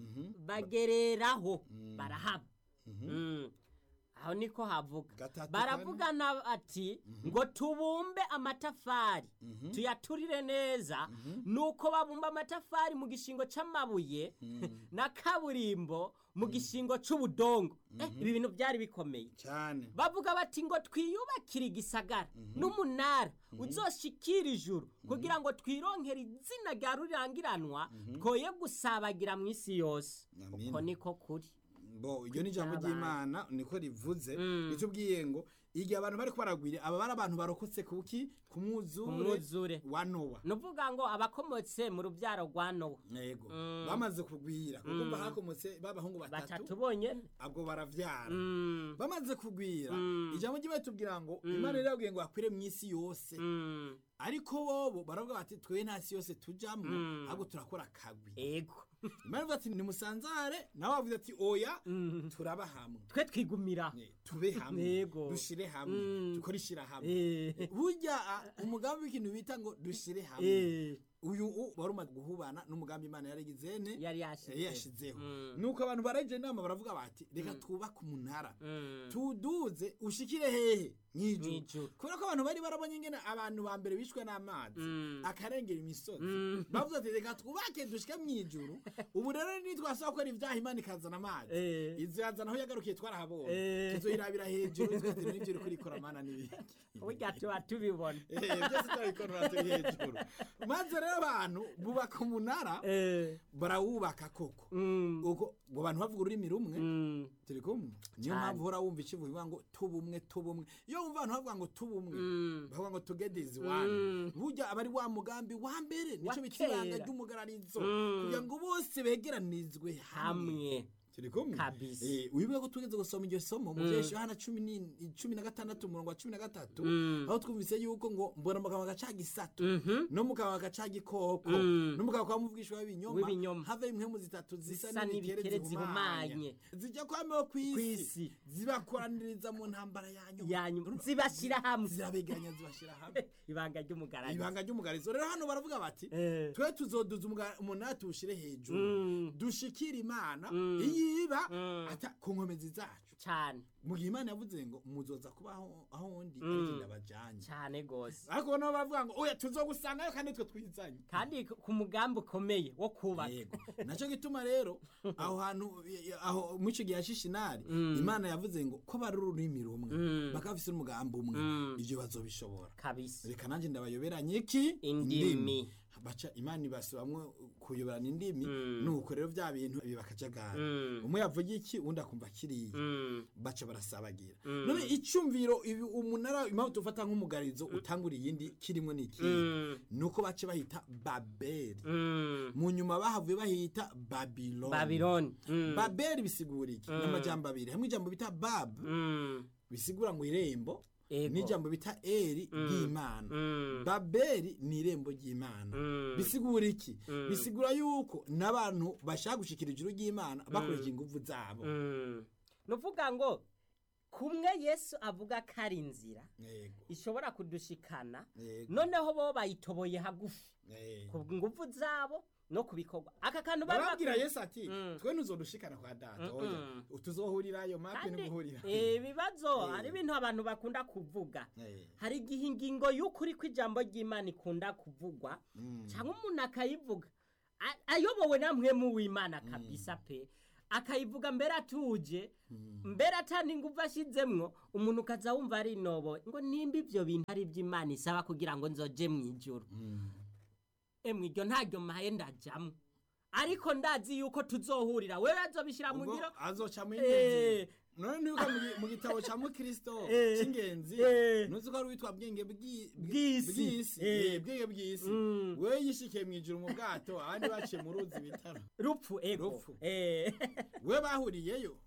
bagereraho barahaba Mm. aho niko havuga Gatatu baravugana ati ngo tubumbe amatafari tuyaturire neza nuko babumba amatafari mu gishingo c'amabuye na kaburimbo mu gishingo c'ubudongo Eh, ibi bintu byari bikomeye cyane bavuga bati ngo twiyubakire igisagara n'umunara uzoshikira ijuru kugira ngo twironkere izina rya rurangiranwa twoye gusabagira mu isi yose Amin. uko niko kuri bo iryo ni ijambo Byabaye. ry'imana niko rivuze Mm. ritubwiye ngo igihe abantu bari baragwira aba bari abantu barokotse kuki ku mwuzure umwuzure wa nowa nuvuga ngo abakomotse mu rubyaro rwa nowa yego Mm. bamaze kugwira kuko mba hakomotse b'abahungu batatu batatu bonyene abwo baravyara Mm, bamaze kugwira Mm. ijambo ry'imana tubwira ngo imana rero yabwiye ngo bakwire mu isi yose mm, ariko bobo baravuga bati twe nta si yose tujamwo Mm. ahubwo turakora akagwi ego imana ivuga ati nimusanzare nawe wavuze ati oya Mm. turaba hamwe twe twigumira Ne, tube hamwe Yego. dushire hamwe Mm. dukore ishirahamwe Eh, burya ah, umugambi w'ikintu bita ngo dushire hamwe eh, uyu u- wari umaze guhubana n'umugambi imana yarigizene yari yari yashize yashizeho Mm. nuko abantu baraje inama baravuga bati reka twubake umunara Mm. tuduze ushikire hehe mw'ijuru Mw'ijuru. kubera ko abantu bari barabonye ingene abantu ba mbere bishwe n'amazi Mm. akarengera imisozi Mm. bavuze ati reka twubake dushike mw'ijuru ubu rero nitwasaba gukora ibyaha imana ikazana amazi Eh. izazana aho yagarukiye twarahabonye Eh. tuzoyirabira hejuru tugatera n'ibyo uri kurikora mana n'ibiki burya tuba tubibona Eh, byose turabikorera turi hejuru maze rero abantu bubaka umunara Eh, barawubaka koko mm, uko ngo abantu bavuga ururimi rumwe mm, turi kumwe niyo Cyane. mpamvu uhora wumva ikivuga bivuga ngo tubumwe tubumwe iyo wumva abantu bavuga ngo tubumwe mm. bavuga ngo together is one Mm. burya aba ari wa mugambi wa mbere nico Wa bita ibanga kera. ry'umugararizo Mm. kugira ngo bose begeranizwe hamwe hamwe turi kumwe Kabisa. Eh, wibuke ko tugeze gusoma iryo somo mu byeshi yohana cumi ni- cumi na gatandatu umurongo wa cumi na gatatu Mm. aho twumvise yuko ngo mbona mu kanwa gaca gisato Mhm. no mu kanwa gaca gikoko Mm. no mu kanwa kwa muvugishwa w'ibinyoma W'ibinyoma. have impwemu zitatu zisa Zisa n'ibikere n'ibikere zihumanye zihumanye. zijya kwameho Kw'isi. kw'isi zibakoraniriza mu ntambara yanyu yanyuma zibashyira hamwe zirabegeranya zibashyira hamwe ibanga ry'umugararizo ibanga ry'umugarizo rero hano baravuga bati Eh. twe tuzoduza umuga- umunara tuwushyire hejuru Mm. dushikire imana Mm. iyiba Mm. ata ku nkomezi zacu cyane mu gihe imana yavuze ngo muzoza kuba aho aho ndi Mm. ariko ndabajanye cyane rwose ariko nabo baravuga ngo oya tuzogusangayo kandi twe twizanye kandi ku mugambi ukomeye wo kubaka yego nacyo gituma rero aho hantu aho mu icyo gihe hashishinari Mm. imana yavuze ngo ko bari ururimi rumwe Mm. bakaba bafise umugambi umwe Mm. ibyo bazobishobora kabisa reka nanjye ndabayoberanye iki Indimi. baca imana ibasubamwo kuyoberana indimi Mm. nuko rero bya bintu biba akajagari Mm. umwe yavuga iki undi akumva kiriya Mm. baca barasabagira Mm. none icyumviro ibi umunara impamvu tufata nk'umugarizo utangura iyindi kirimo ni iki Mm. nuko bace bahita babeli Mm. mu nyuma bahavuye bahita babiloni babiloni Mm. babeli bisigura iki n'amajambo abiri hamwe ijambo bita bab Mm. bisigura ngo irembo Ego. n'ijambo bita eri ry'imana Mm. babeli ni irembo ry'imana Mm. bisigura iki bisigura yuko n'abantu bashaka gushikira ijuru ry'imana bakoresheje ingufu zabo Mm. nuvuga ngo kumwe yesu avuga ko ari inzira yego ishobora kudushikana yego noneho bo bayitoboye hagufi yego ku nguvu zabo no ku bikorwa aka kantu bari barabwira bakwiye- yesu ati Mm. twe ntuzodushikana kwa data oya tuzohurirayo mape kandi ntimuhurira eh, ibibazo Eh. hari ibintu abantu bakunda kuvuga Eh, hari igihe ingingo y'ukuri kw'ijambo ry'imana ikunda kuvugwa mm. cyangwa umuntu akayivuga a- ayobowe na mwe mu w'imana kabisa pe akayivuga mbere atuje mbere atandi ingufu ashyizemwo umuntu ukaza wumva ari inobo ngo nimba ibyo bintu ari iby'imana isaba kugira ngo nzoje mu ijoro Mm. emwe iryo ntaryo maye ndajyamo ariko ndazi yuko tuzohurira wewe azobishyira mu ubwo ngiro azoca mu Eh. ingenzi none nibuka mu gi- mu gitabo ca mukristo Eh. c'ingenzi Eh. nuzi ko ari witwa bwenge bw'i- Bw'isi. bw'isi Eh. Eh, bwenge bw'isi Mm. wewe yishikiye mw'ijuru mu bwato abandi baciye mu ruzi bitaro rupfu ego Rupfu. Eh. we bahuriyeyo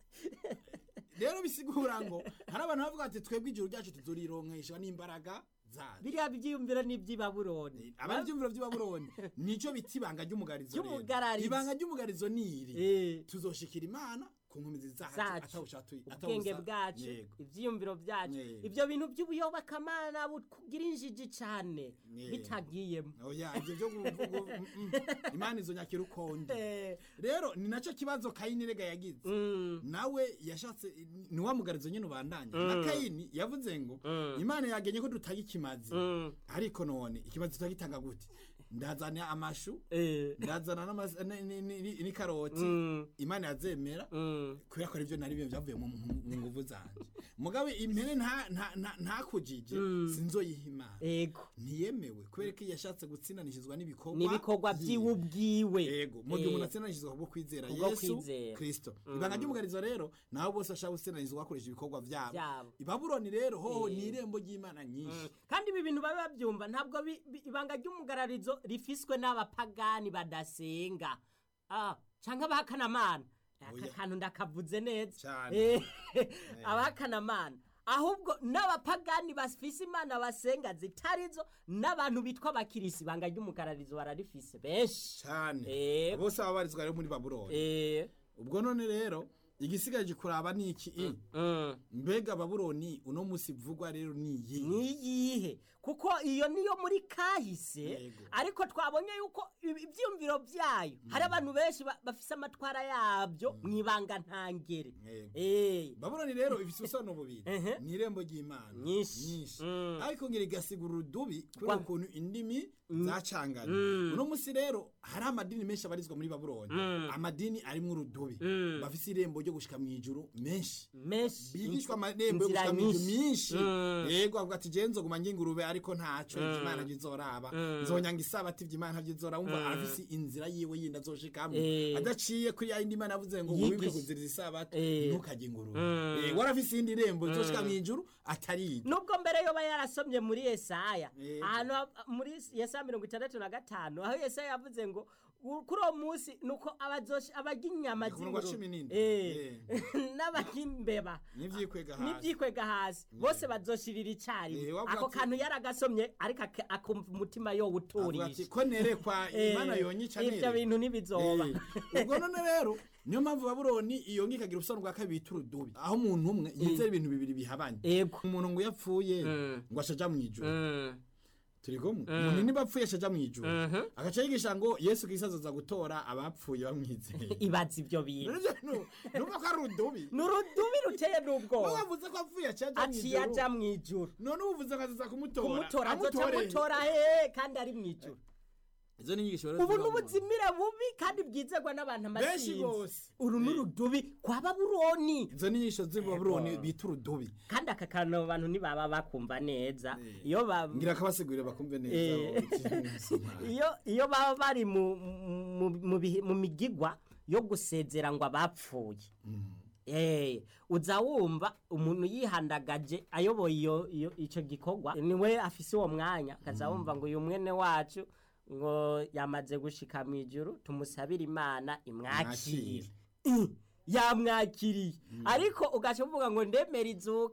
rero bisigura ngo hari abantu bavuga ati twebwe ijuru ryacu tuzorironkeshwa n'imbaraga zacu biriya byiyumviro ni iby'ibaburoni abari ibyumviro by'ibabuloni nico bita ibanga ry'umugarizo rero. Ry'umugarizo. ibanga ry'umugarizo ni iri Eh. tuzoshikira imana ku nkomezi zacu Zacu. atawushatu- ubwenge atawusa- bwacu Yego. ibyiyumviro byacu Yego. ibyo bintu by'ubuyobokamana bukugira injiji cyane Yego. bitagiyemo oya ivyo vyo kuvuga mm, mm, imana izonyakira ukonde Eh, rero ni naco kibazo kayini rega yagize mm, nawe yashatse ni wa mugarizo nyine ubandanya na kayini yavuze ngo imana yagenye ko dutanga ikimazi mm, ariko none ikimazi tutagitanga gute ndazana amashu eh, ndazana n'amas- ni- ni- ni- n'ikaroti mm, imana yazemera mm. kubera ko aribyo nari byo byavuye mu mu- mu nguvu zanje mugabe impene nta- nta- nta- ntakujije sinzoyiha imana ego ntiyemewe kubera ko iyo yashatse gutsindanishizwa n'ibikorwa n'ibikorwa vyiwe. by'iwe ubwiwe yego mu gihe Eh, umuntu atsindanishizwa kubwo kwizera Kubwo yesu kwizera. kristo ibanga ry'umugarizo rero nabo bose bashaka gutsindanishizwa bakoresha ibikorwa vyabo Vyabo. ibabuloni rero hoho ni irembo ry'imana nyinshi kandi ibi bintu babe babyumva ntabwo bi- bi- ibanga ry'umugararizo rifiswe n'abapagani badasenga ah, canke abahakanamana aka Oya. kantu ndakavuze neza Cane. Eh, abahakanamana ahubwo n'abapagani bafise imana basenga zitarizo n'abantu bitwa abakirisi ibanga ry'umugararizo bararifise benshi cyane Eh. bose baba barizwa rero muri babuloni Eh, ubwo none rero igisigaje kuraba ni iki i mm. mbega babuloni uno musi vugwa rero ni iyi niyihe kuko iyo niyo muri kahise Yego. ariko twabonye yuko ibi- ibyiyumviro byayo hari abantu benshi ba- bafise amatwara yabyo mu ibanga ntangere Yego. Eh, babuloni rero ifise ubusobanuro bubiri Ehe. ni irembo ry'imana Nyinshi. Mm. ariko ngira igasigura urudubi kubera Kwa- ukuntu indimi zacanganye Mm. uno musi rero hari amadini menshi abarizwa muri babuloni amadini arimwo urudubi Mm. bafise irembo ryo gushika mw'ijuru menshi menshi bigishwa inzu- amarembo yo inzira gushika mw'ijuru nyinshi. myinshi Mm. yego avuga ati jewe nzoguma ngingurube ariko ntaco imana ntizoraba nzonyanga isabati ivy'imana ntavyizoraba umva arafise inzira yiwe yindi azoshikamwo Eh. adaciye kuri ya yindi imana yavuze ngo Yigisha. wibuke kuziriza isabati Eh. ntukajye ingurube Mm. Eh, warafise iyindi rembo rizoshika mw'ijuru atari iryo nubwo mbere yoba yarasomye muri yesaya Yego. ahantu ha- muri yesaya mirongo itandatu na gatanu aho yesaya yavuze ngo u- kuri uwo munsi nuko abazoshi- abarya inyama Ku murongo wa z'ingurube cumi n'indwi. Eh. n'abarya imbeba n'ivyikwega hasi n'ibyikwega hasi bose bazoshirira icyarimwe Eh, wavuga ako ati- kantu yaragasomye ariko ak- akumva umutima yo avuga ati uturisha ko nerekwa imana yonyica ibyo nere bintu ntibizoba Eh, ubwo none rero niyo mpamvu babuloni iyo ngi ikagira ubusobanuro bwa kabiri bita urudubi aho umuntu umwe yizera ibintu bibiri bihabanye ego umuntu ngo iyo apfuye Mm. ngo ashaja mw'ijuru Mm. turi kumwe umuntu niba apfuye ashaja mw'ijuru Mhm. agaca yigisha ngo yesu kristo azoza gutora abapfuye bamwizeye ibaza ibyo bintu Nivyo nu- numva ko ari urudubi ni urudubi ruteye Wowe n'ubwoba wavuze ko apfuye acaja aciye mw'ijuru aja mu ijuru none ubuvuze ngo azoza kumutora kumutora azoca Amutore. amutora he kandi ari mu ijuru izo ni inyigisho rero ubu ziba mu- n'ubuzimire bubi kandi bwizerwa n'abantu benshi amasinzi bose uru ni urudubi kwa babuloni izo ni inyigisho z'ibabuloni bita urudubi kandi aka kantu abantu ntibaba bakumva neza Eh. iyo ba ngira akabasigurire bakumve neza Eh. iyo iyo baba bari mu mu- mu bihe- mu migigwa yo gusezera ngo abapfuye Eh, uza wumva umuntu yihandagaje ayoboye iyo iyo icyo gikorwa niwe afise uwo mwanya akaza wumva ngo uyu mwene wacu ngo yamaze gushika mu ijuru tumusabire imana imwakire Mwakire. yamwakiriye ariko ugaca uvuga ngo ndemera izuka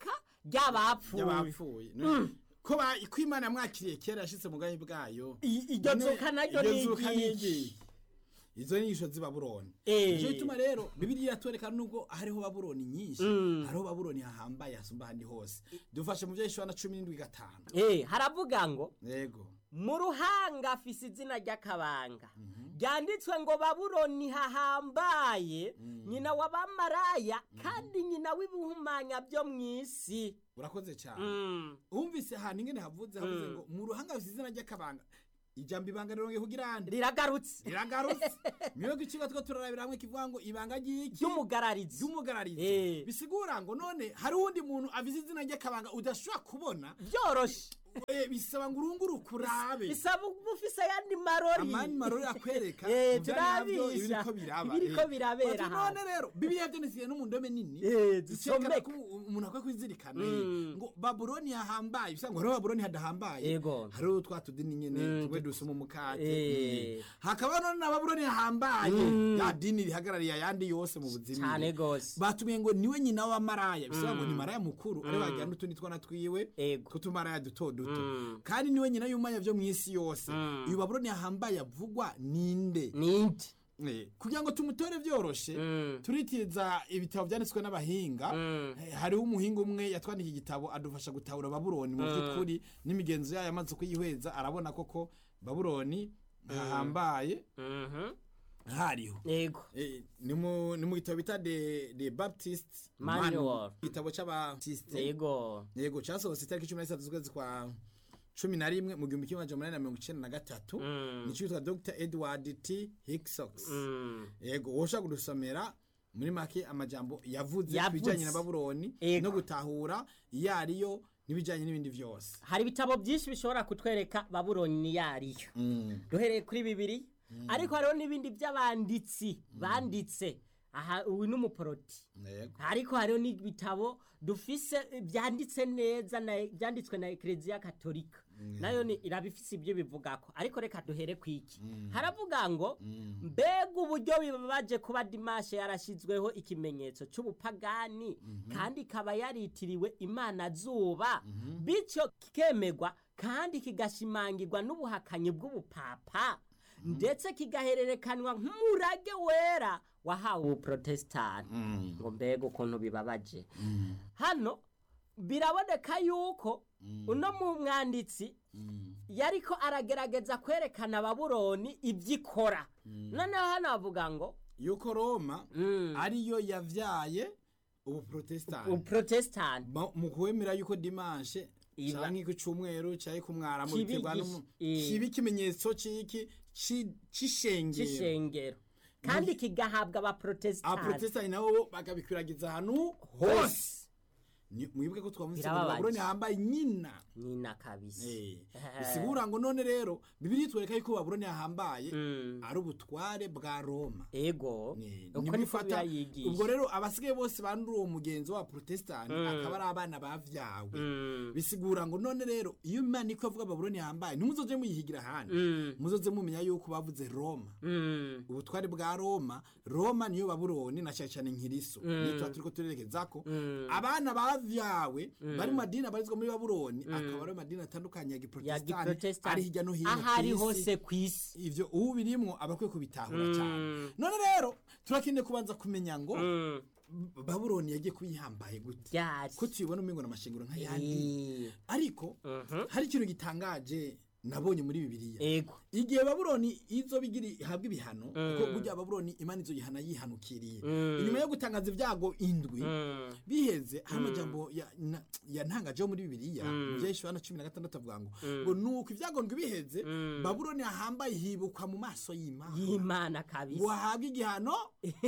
ry'abapfuye y'abapfuye ko ba- ko imana yamwakiriye kera yashitse mu bwami bwayo I- iryo none zuka naryo iryo ni zuka ni iryiki? iryiki? izo ni inyigisho z'i babuloni Eh. nicyo gituma rero bibiriya iratwereka nubwo hariho babuloni nyinshi hariho babuloni hahambaye hasumba ahandi hose dufashe mu byo yeshua na cumi n'indwi gatanu Eh, haravuga ngo yego mu ruhanga afise izina ry'akabanga ryanditswe ngo babuloni hahambaye nyina w'abamaraya kandi nyina w'ibihumanya byo mu isi urakoze cyane Mm. wumvise ahantu ingene havuze havuze ngo mu ruhanga hafite izina ry'akabanga ijambo ibanga rirongeye kugira ande riragarutse riragarutse niyo ikigo two turarabira hamwe kivuga ngo ibanga ry'iki ry'umugararizi ry'umugararizi Eh. bisigura ngo none hari uwundi muntu avize izina ry'akabanga udashobora kubona byoroshe eh, bisaba ngo urunguruke urabe bisaba uba ufise ayandi marori amani marori akwereka Eh, mu vyari navyo turabisha. ibiriko biraba Ibiriko Eh. birabera Bati hano. none rero bibiliya vyanditse no mu ndome nini Eh, zicekana zisomeka. ko umuntu akwiye kwizirikana Mm. ngo babuloni hahambaye bisa ngo hariho babuloni hadahambaye Yego. hariho twa tudini nyene Mm, tumwe tut- dusoma umukate Eh. Mm. hakaba none na babuloni hahambaye Mm. ya dini rihagarariye ayandi yose mu buzima cyane gose batumiye ngo niwe nyina wa maraya bisaba ngo ni maraya mukuru ari wagira n'utundi twana twiwe Ego. tw'utumaraya duto duto Mm. kandi niwe nyina y'umwanya vyo mw'isi yose Mm. uyu babuloni yahambaye avugwa ninde ninde Eh, kugira ngo tumutore vyoroshe Mm. turitiza ibitabo vyanditswe n'abahinga Mm. Eh, hariho umuhinga umwe yatwandikiye igitabo adufasha gutahura babuloni mu vy'ukuri n'imigenzo yayo amaze kuyihweza arabona koko babuloni hahambaye Mhm. hariho yego Eh, ni mu ni mu gitabo bita the the baptist Manual. igitabo c'abatisite yego yego cyasohotse itariki cumi na zitatu z'ukwezi kwa cumi na rimwe mu gihumbi kimwe amajana umunani na mirongo icenda na gatatu Mm. nico yitwa dr edward t hicksox Mm. yego woshobora kudusomera muri make amajambo yavuze Yavuze. ku bijanye na babuloni Yego. no gutahura iyo ariyo n'ibijanye n'ibindi vyose hari ibitabo byinshi bishobora kutwereka babuloni niyo ariyo duhereye kuri bibiri ariko hariho n'ibindi by'abanditsi banditse aha uyu ni umuporoti yego ariko hariho n'ibitabo dufise eh, byanditse neza na- byanditswe na ekereziya katolika nayo ni irabifise ibyo bivugako ariko reka duhere ku iki haravuga ngo mbega uburyo bibabaje kuba dimashe yarashyizweho ikimenyetso cy'ubupagani kandi ikaba yaritiriwe imana zuba bityo kikemegwa kandi kigashimangirwa n'ubuhakanyi bw'ubupapa ndetse kigahererekanwa nk'umurage wera wahawe ubuprotesitanti ngo mbega ukuntu bibabaje hano biraboneka yuko uno mu mwanditsi yariko aragerageza kwerekana babuloni ibyo ikora noneho hano bavuga ngo yuko roma Mm. ariyo yavyaye ubuprotesitanti ubuprotesitanti Ma- mu kwemera yuko dimanshe Iba- canke ku cumweru canke ku mwaramu Kibi biterwa gish- n'umu- eh. kiba ikimenyetso c'iki ci- c'ishengero cy'ishengero kandi kigahabwa abaprotesitanti abaprotesitanti nabo bakabikwiragiza ahantu hose Ni- mwibuke ko twavuze ngo Birababaje. babuloni hambaye nyina nyina kabisa Eh, bisigura ngo none rero bibiri twereka yuko babuloni yahambaye Mm. ari ubutware bwa roma ego Eh, uko nibwo niko ifata- birayigisha ubwo rero abasigaye bose bandura uwo mugenzi wa protesitanti akaba ari abana bavyawe Mm. bisigura ngo none rero iyo imana iko avuga babuloni yahambaye ntimuzoje muyihigira ahandi Mm. muzoze mumenya yuko bavuze roma Mm. ubutware bwa roma roma niyo babuloni na cyane cyane nkiriso niyo tuba turiko turerekezako Mm. abana bavyawe bari mu madini abarizwa muri babuloni akaba ari amadini atandukanye ya ya giprotesitanti ari giprotesitanti hirya no hino aho ari kw'isi. hose ku isi ivyo ubu birimwo aba akwiye kubitahura Mm. cyane none rero turakeneye kubanza kumenya ngo Mm. babuloni yagiye kuyihambaye gute ryari ko tuyibona umengo n'amashengero nk'ayandi Eh, ariko Mhm. hari ikintu gitangaje nabonye muri bibiliya ego igihe babuloni izo bigira ihabwa ibihano kuko burya babuloni imana izo yihana yihanukiriye Mm. inyuma yo gutangaza ibyago indwi Mm. biheze hari amajambo ya- na- yantangajeho muri bibiliya Mm. byahishwe hano cumi na gatandatu avuga ngo ngo nuko ibyago ndwi biheze Mm. babuloni ahambaye hibukwa mu maso y'imana y'imana ngo kabisa ahabwe igihano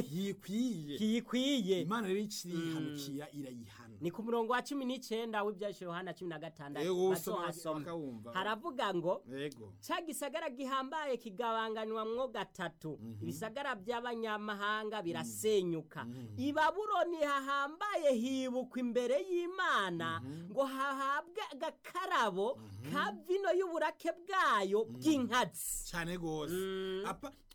yikwiye kiyikwiye imana rero ikirihanukira irayihana ni ku murongo wa cumi n'icyenda w'ibyashije yohana cumi na gatandatu Ego, usoma bazohasoma. bakawumva. haravuga ngo yego cya gisagara gihambaye kigabanganywamwo gatatu ibisagara by'abanyamahanga birasenyuka i babuloni hahambaye hibukwa imbere y'imana ngo hahabwe agakarabo ka vino y'uburake bwayo bw'inkazi cyane rwose Apa-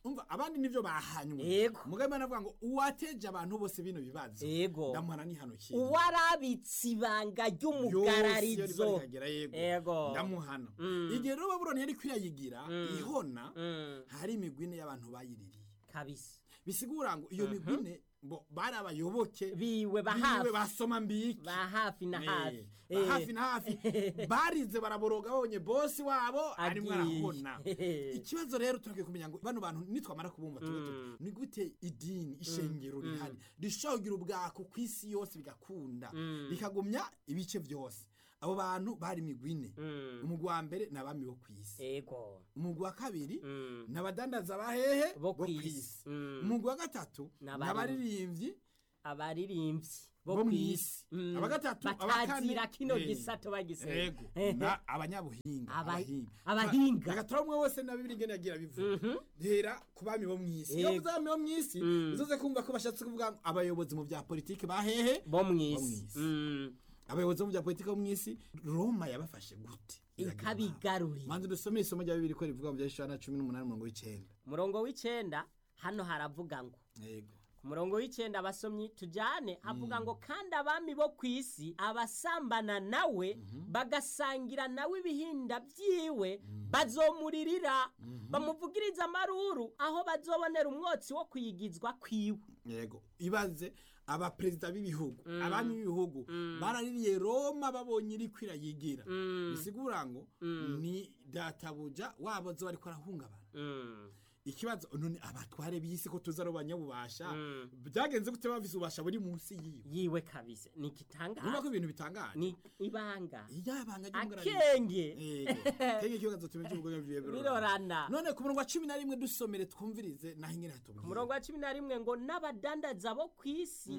umva abandi nivyo bahanywe Yego. mugabe imana avuga ngo uwateje abantu bose bino bibazo Yego. ndamuhana n'ihanukira uwarabitse ibanga ry'umugararizo yego Yego. ndamuhana igihe rero babuloni yari kwirayigira ihona Mm, hari imigwi ine y'abantu bayiririye kabisa bisigura ngo iyo migwi ine bo bari abayoboke biwe biwe bahafi basoma mbiki bahafi na hafi Eh, ba hafi na hafi barize baraboroga babonye bosi wabo arimo Agiye. arahona ikibazo rero turakwiye kumenya ngo bano bantu nitwamara kubumva tuge tuti, ni gute idini ishengero rihari rishobora kugira ubwako ku isi yose bigakunda bikagumya ibice byose abo bantu bari imigwi ine Mm, umugwi wa mbere ni abami bo ku isi ego umugwi wa kabiri Mm, ni abadandaza bahehe Bo bo ku kw'isi. isi Mm. umugwi wa gatatu Ni ni abari- abaririmbyi abaririmbyi bo bo mu kw'isi isi Mm, abagatatu batazira kino eh, gisato bagisera yego na abanyabuhinga Aba- abahinga abahinga. reka turabumwe wose na bibiri ngene yagira bivuga hera ku bami bo mu isi iyo Yego. mvuze abami bo mu isi Mm. uzoze kumva ko bashatse kuvuga ngo abayobozi mu bya politiki bahehe bo mu isi. isi Mm, abayobozi bo mu bya politiki bo mu isi roma yabafashe gute ikabigarurira manzi dusome isomo rya bibiri ko rivuga mu bya Yoshua cumi n'umunani umurongo w'icenda umurongo w'icenda hano haravuga ngo yego ku murongo w'icenda abasomyi tujane havuga ngo kandi abami bo ku isi abasambana nawe bagasangira nawe ibihinda byiwe bazomuririra bamuvugiriza amaruru aho bazobonera umwotsi wo kuyigizwa kwiwe yego ibaze abaperezida b'ibihugu abami b'ibihugu baraririye roma babonye iri kwirayigira bisigura ngo ni databuja wabo zo bariko arahungabana Mm, ikibazo none abatware b'isi ko tuza ari banyabubasha Mm. byagenze gute bafise ububasha buri munsi yiwe yiwe kabisa ni urumva igitangaza ko ibintu bitangaje ni ibanga iyabanga ry'umugararizi akenge kenge ikibazo tumenye cy'ubugome bwiwe birorana none ku murongo wa cumi na rimwe dusomere twumvirize naho ingene hatubwira ku murongo wa cumi na rimwe ngo n'abadandaza bo ku isi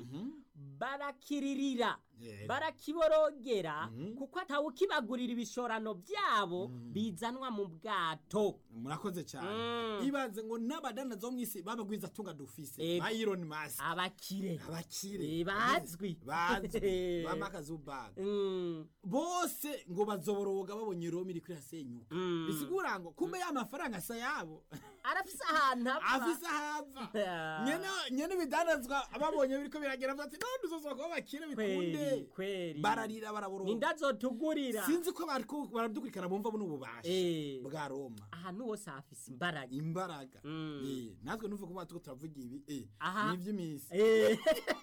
barakiririra Yego. barakiborogera kuko atawukibagurira ibishorano byabo bizanwa mu bwato murakoze cyane Mm. ibaze ngo n'abadandaza bo mu isi babagwiza tunga dufise Yego. ba Elon Musk abakire abakire Eh, bazwi. bazwi ba Mark Zuckerberg Mm, bose ngo bazoboroga babonye Roma iri kuri hasenyuka Mm. bisigura ngo kumbe ya mafaranga asa yabo arafise ahantu apfa afise ahava Ah. nyene nyene bidandazwa ababonye biriko biragera bati none duzoza kuba bakire bikunde kweri kweri bararira baraboroga nindazotugurira sinzi ko bariko baradukurikirana bumva buno bubasha Eh. bwa Roma ahantu hose hafise imbaraga imbaraga Mm. Eh, natwe nuvuga ko batuko turavuga ibi eh, Aha. ni iby'iminsi Eh.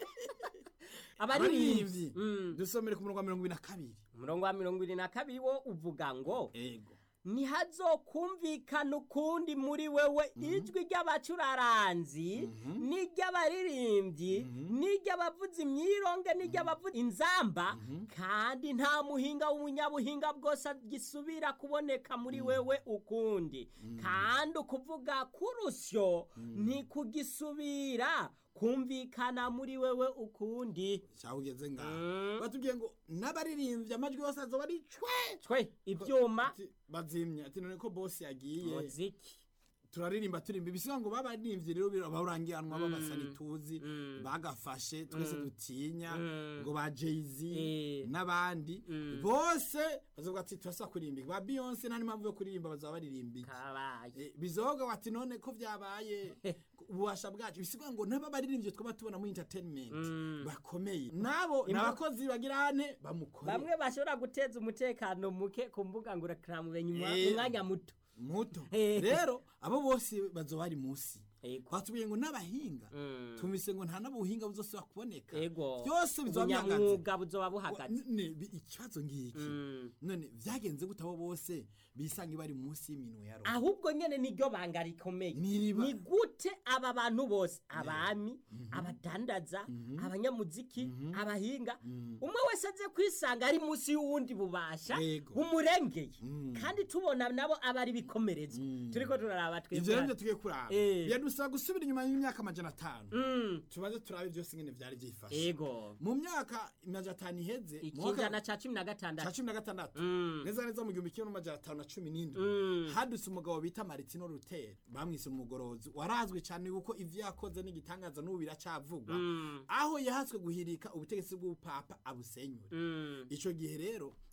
abaririmbyi abaririmbyi Mm. dusomere ku murongo wa mirongo ibiri na kabiri umurongo wa mirongo irindwi na kabiri wo uvuga ngo ego ntihazokumvikana ukundi muri wewe ijwi ry'abacuraranzi n'iry'abaririmbyi n'iry'abavuza imyironge n'iry'abavuza inzamba kandi nta muhinga w'umunyabuhinga bwose gisubira kuboneka muri wewe ukundi kandi ukuvuga k'urusyo ntikugisubira kumvikana muri wewe ukundi cyangwa ugeze ngaho Mm. batubwiye ngo n'abaririmbyi amajwi yose azoba ari cwe twe ibyuma Ati, bazimya ati none ko bosi yagiye muziki turaririmba turimba ibisiga ngo babaririmbyi rero barangiranwa babasani tuzi Mm. bagafashe twese dutinya Mm. ngo ba Jay-Z Eh. n'abandi Mm. bose bazovuga ati turasa kuririmba ba Beyonce nta n'impamvu yo kuririmba bazaba baririmba iki kabaye Eh, bizoga wati none ko vyabaye ububasha bwacu bisigura ngo naba baririmbye twaba tubona muri entertainment Mm. bakomeye nabo Imbu- n'abakozi bagirane bamukore bamwe bashobora guteza umutekano muke ku mbuga ngurukanabumenyi mu Eh. mwanya muto muto Eh. rero abo bose bazoba bari musi Ego. batubwiye ngo n'abahinga Mm. tumvise ngo nta n'ubuhinga buzosubira kuboneka ego byose bizoba bihagaze ubunyamwuga buzoba Wa- buhagaze ne- bi- ikibazo ngiki Mm. none vyagenze gute abo bose bisanga bari musi y'iminwe ya Roma ahubwo nyene niryo banga rikomeye N'iriba. ni gute aba bantu bose abami abadandaza abanyamuziki abahinga umwe wese aze kwisanga ari munsi y'uwundi bubasha Yego. bumurengeye kandi tubona nabo aba ari bikomerezwa turiko turaraba ivyo rero twebwe tugiye kuraba Eh. biradusaba gusubira inyuma y'imyaka amajana atanu Mm. tubaze turabe byose ingene vyari vyifashe ego mu myaka amajana atanu iheze mu mwaka ikijana ca cumi na ca gatandatu cumi na gatandatu Mm. neza neza mu gihumbi kimwe n'amajana atanu na cumi n'indwi Mm. hadutse umugabo bita maritino ruteri bamwise umugorozi warazwi cyane kuko ivyo yakoze n'igitangaza n'ubu biracavugwa Mm. aho yahatswe guhirika ubutegetsi bw'ubupapa abusenyure Mm. ico gihe rero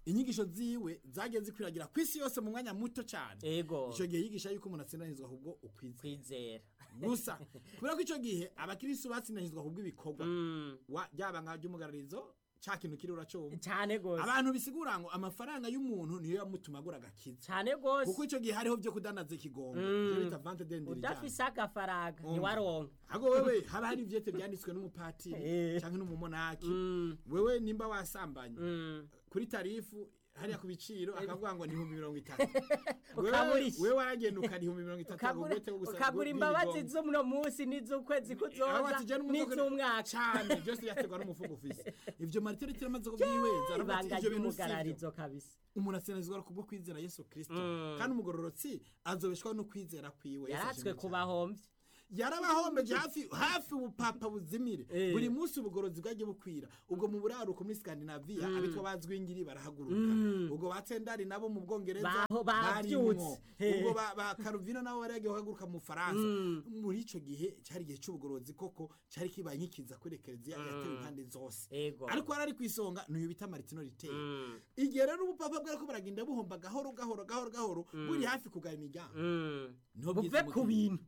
inyigisho ziwe zagiye zikwiragira ku isi yose mu mwanya muto cyane ego icyo gihe yigisha yuko umuntu atsindanizwa ahubwo ukwiza kwizera gusa kubera ko icyo gihe abakirisitu batsindanizwa ahubwo ibikorwa Mm, wa- ryaba nka ry'umugararizo cya kintu kiri uracumva cyane gose abantu bisigura ngo amafaranga y'umuntu niyo yamutuma agura agakiza cyane gose kuko icyo gihe hariho byo kudandaza ikigongo ibyo bita vante dendiri udafise agafaranga ntiwaronka ahubwo wewe haba hari ivyete byanditswe n'umupatiri Eh. cyangwa n'umumonaki Mm, wewe nimba wasambanye mm. kuri tarifu hariya ku biciro akavuga ngo ni ibihumbi mirongo itatu Wewe- Ukagurisha. wewe waragenda ukara ibihumbi mirongo itatu Ukagura- agugwete wo gusaba ukagura imbabazi z'uno munsi n'iz'ukwezi kuzoza n'iz'umwaka cyane byose byaterwa n'umufuko ufise ivyo mariterite amaze kubyihweza aravuga ati ibanga ivyo bintu sivyo ry'umugararizo kabisa umuntu atsinazizwa kubwo kwizera yesu kristo Mm. kandi umugororotsi azobeshwaho no kwizera kwiwe Yesu yaratswe ashimwe cyane. kubahomvye yarabahombeje hafi hafi ubupapa buzimire Eh. buri munsi ubugorozi bwagiye bukwira ubwo mu buraruko muri skandinaviya abitwa bazwingiri barahaguruka Mm. ubwo batendari nabo mu bwongereza Baho barimwo. bavyutse. Eh. ubwo ba, ba karuvino nabo baragiye guhaguruka mu faransa Mm. muri ico gihe cyari igihe c'ubugorozi koko cyari kibaye nk'ikiza kuri ekereziya yatewe impande zose ego ariko yari ari ku isonga n'uyu bita maritino riteye Mm, igihe rero ubupapa bwariko baragenda buhomba gahoro gahoro gahoro gahoro buri hafi kugaya imiryango mm. Niho buve bwiza ku umukenyero. bintu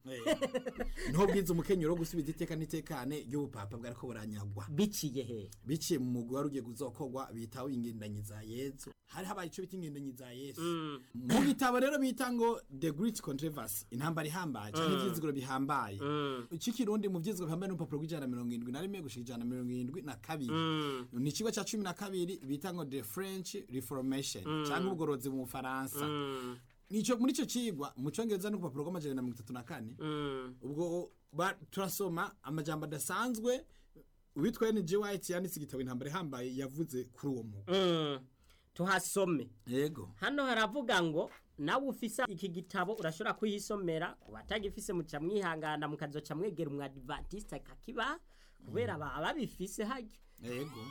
Eh. niho bwiza umukenyero wo gusubiza iteka n'itekane ry'ubupapa bwariko buranyagwa biciye he biciye mu mugwi wari ugiye guzokorwa bitaho ingendanyi za yesu hari habaye ico bita ingendanyi za yesu Mm, mu gitabo rero bita ngo the great controversy intambara ihambaye canke ivyizigiro bihambaye mm, ikikirundi mu vyizigiro bihambaye n'urupapuro rw'ijana na mirongo irindwi na rimwe gushika ijana na mirongo irindwi na kabiri mm. ni ikigo ca cumi na kabiri bita ngo the french reformation canke ubugorozi mu bufaransa Mm, nico muri ico cigwa mu congereza n'urupapuro rw'amajana na mirongo itatu na kane mm. ubwo ba- turasoma amajambo adasanzwe uwitwa N.G. White yanditse igitabo intambara ihambaye yavuze kuri uwo mugwi Mm. tuhasome yego hano haravuga ngo nawe ufise iki gitabo urashobora kuhisomera ku batagifise muca mwihangana mukazoca mwegera umwadivantiste akakiba kubera baba babifise harya yego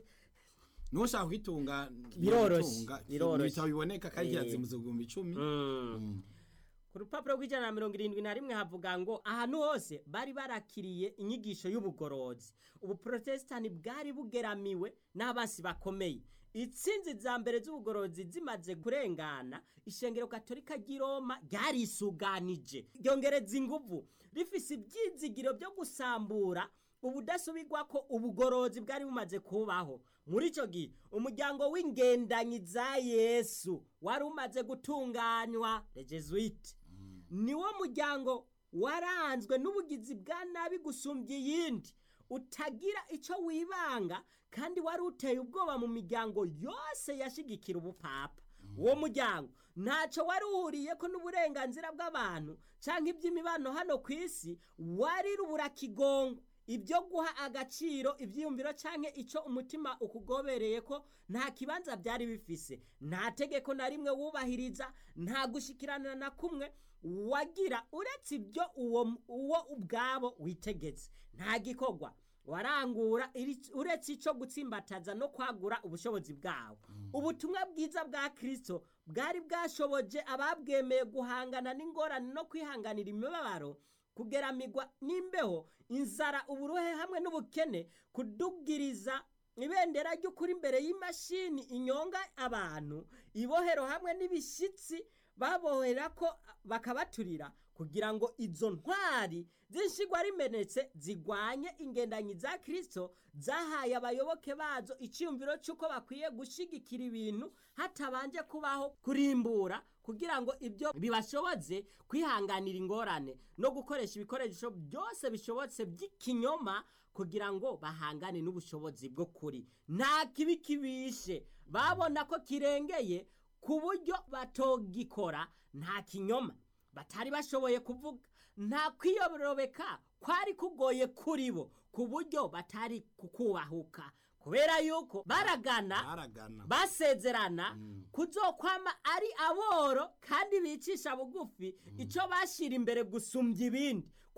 niwo ushaka kwitunga Biroroshe, yitunga. biroroshe. ibitabo biboneka kandi Eh. kirazimuze ibihumbi icumi Mm. Mm. ku rupapuro rw'ijana na mirongo irindwi na rimwe havuga ngo ahantu hose bari barakiriye inyigisho y'ubugorozi ubuprotestani bwari bugeramiwe n'abasi bakomeye itsinzi za mbere z'ubugorozi zimaze kurengana ishengero katolika ry'i roma ryarisuganije ryongereza inguvu rifise ibyizigiro byo gusambura ubudasubirwa ko ubugorozi bwari bumaze kubaho muri icyo gihe umuryango w'ingendanyi za yesu wari umaze gutunganywa rejesuite niwo muryango waranzwe n'ubugizi bwa nabi gusumbya iyindi utagira icyo wibanga kandi wari uteye ubwoba mu miryango yose yashigikira ubupapa uwo muryango ntacyo wari uhuriye ko n'uburenganzira bw'abantu cyangwa iby'imibano hano ku isi wari ruburakigongo ibyo guha agaciro ibyiyumviro cyangwa icyo umutima ukugobereye ko nta kibanza byari bifise nta tegeko na rimwe wubahiriza nta gushikirana na kumwe wagira uretse ibyo uwo uwo ubwabo witegetse nta gikorwa warangura iri- uretse icyo gutsimbataza no kwagura ubushobozi bwawo ubutumwa bwiza bwa kirisito bwari bwashoboje ababwemeye guhangana n'ingorane no kwihanganira imibabaro kugeramirwa n'imbeho inzara uburuhe hamwe n'ubukene kudugiriza ibendera ry'ukuri imbere y'imashini inyonga abantu ibohero hamwe n'ibishyitsi babohera ko bakabaturira kugira ngo izo ntwari z'inshigwa rimenetse zigwanye ingendanyi za kirisito zahaye abayoboke bazo icyumviro cy'uko bakwiye gushyigikira ibintu hatabanje kubaho kurimbura kugira ngo ibyo bibashoboze kwihanganira ingorane no gukoresha ibikoresho byose bishobotse by'ikinyoma kugira ngo bahangane n'ubushobozi bwo kuri nta kibi kibishe babona ko kirengeye ku buryo batogikora nta kinyoma batari bashoboye kuvuga nta kwiyorobeka kwari kugoye kuri bo ku buryo batari kukubahuka kubera yuko baragana baragana basezerana kuzokwama ari aboro kandi bicisha bugufi icyo bashyira imbere gusumbya ibindi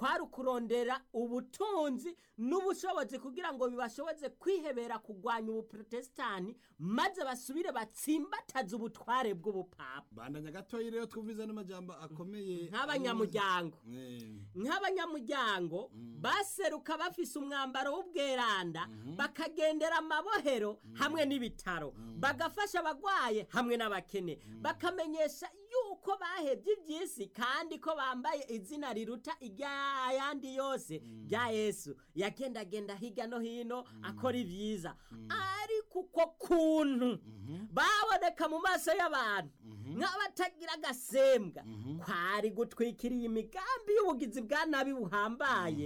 kwari ukurondera ubutunzi n'ubushobozi kugira ngo bibashoboze kwihebera kurwanya ubuprotestani maze basubire batsimbataze ubutware bw'ubupapa bandanya gatoya rero twumviza n'amajambo akomeye nk'abanyamuryango Eh, nk'abanyamuryango baseruka bafise umwambaro w'ubweranda bakagendera amabohero hamwe n'ibitaro bagafasha abagwaye hamwe n'abakene bakamenyesha yuko bahebye iby'isi kandi ko bambaye izina riruta iry'ayandi yose rya yesu yagendagenda hirya no hino akora ibyiza ariko uko kuntu baboneka mu maso y'abantu nk'abatagira agasembwa kwari gutwikiriye imigambi y'ubugizi bwa nabi buhambaye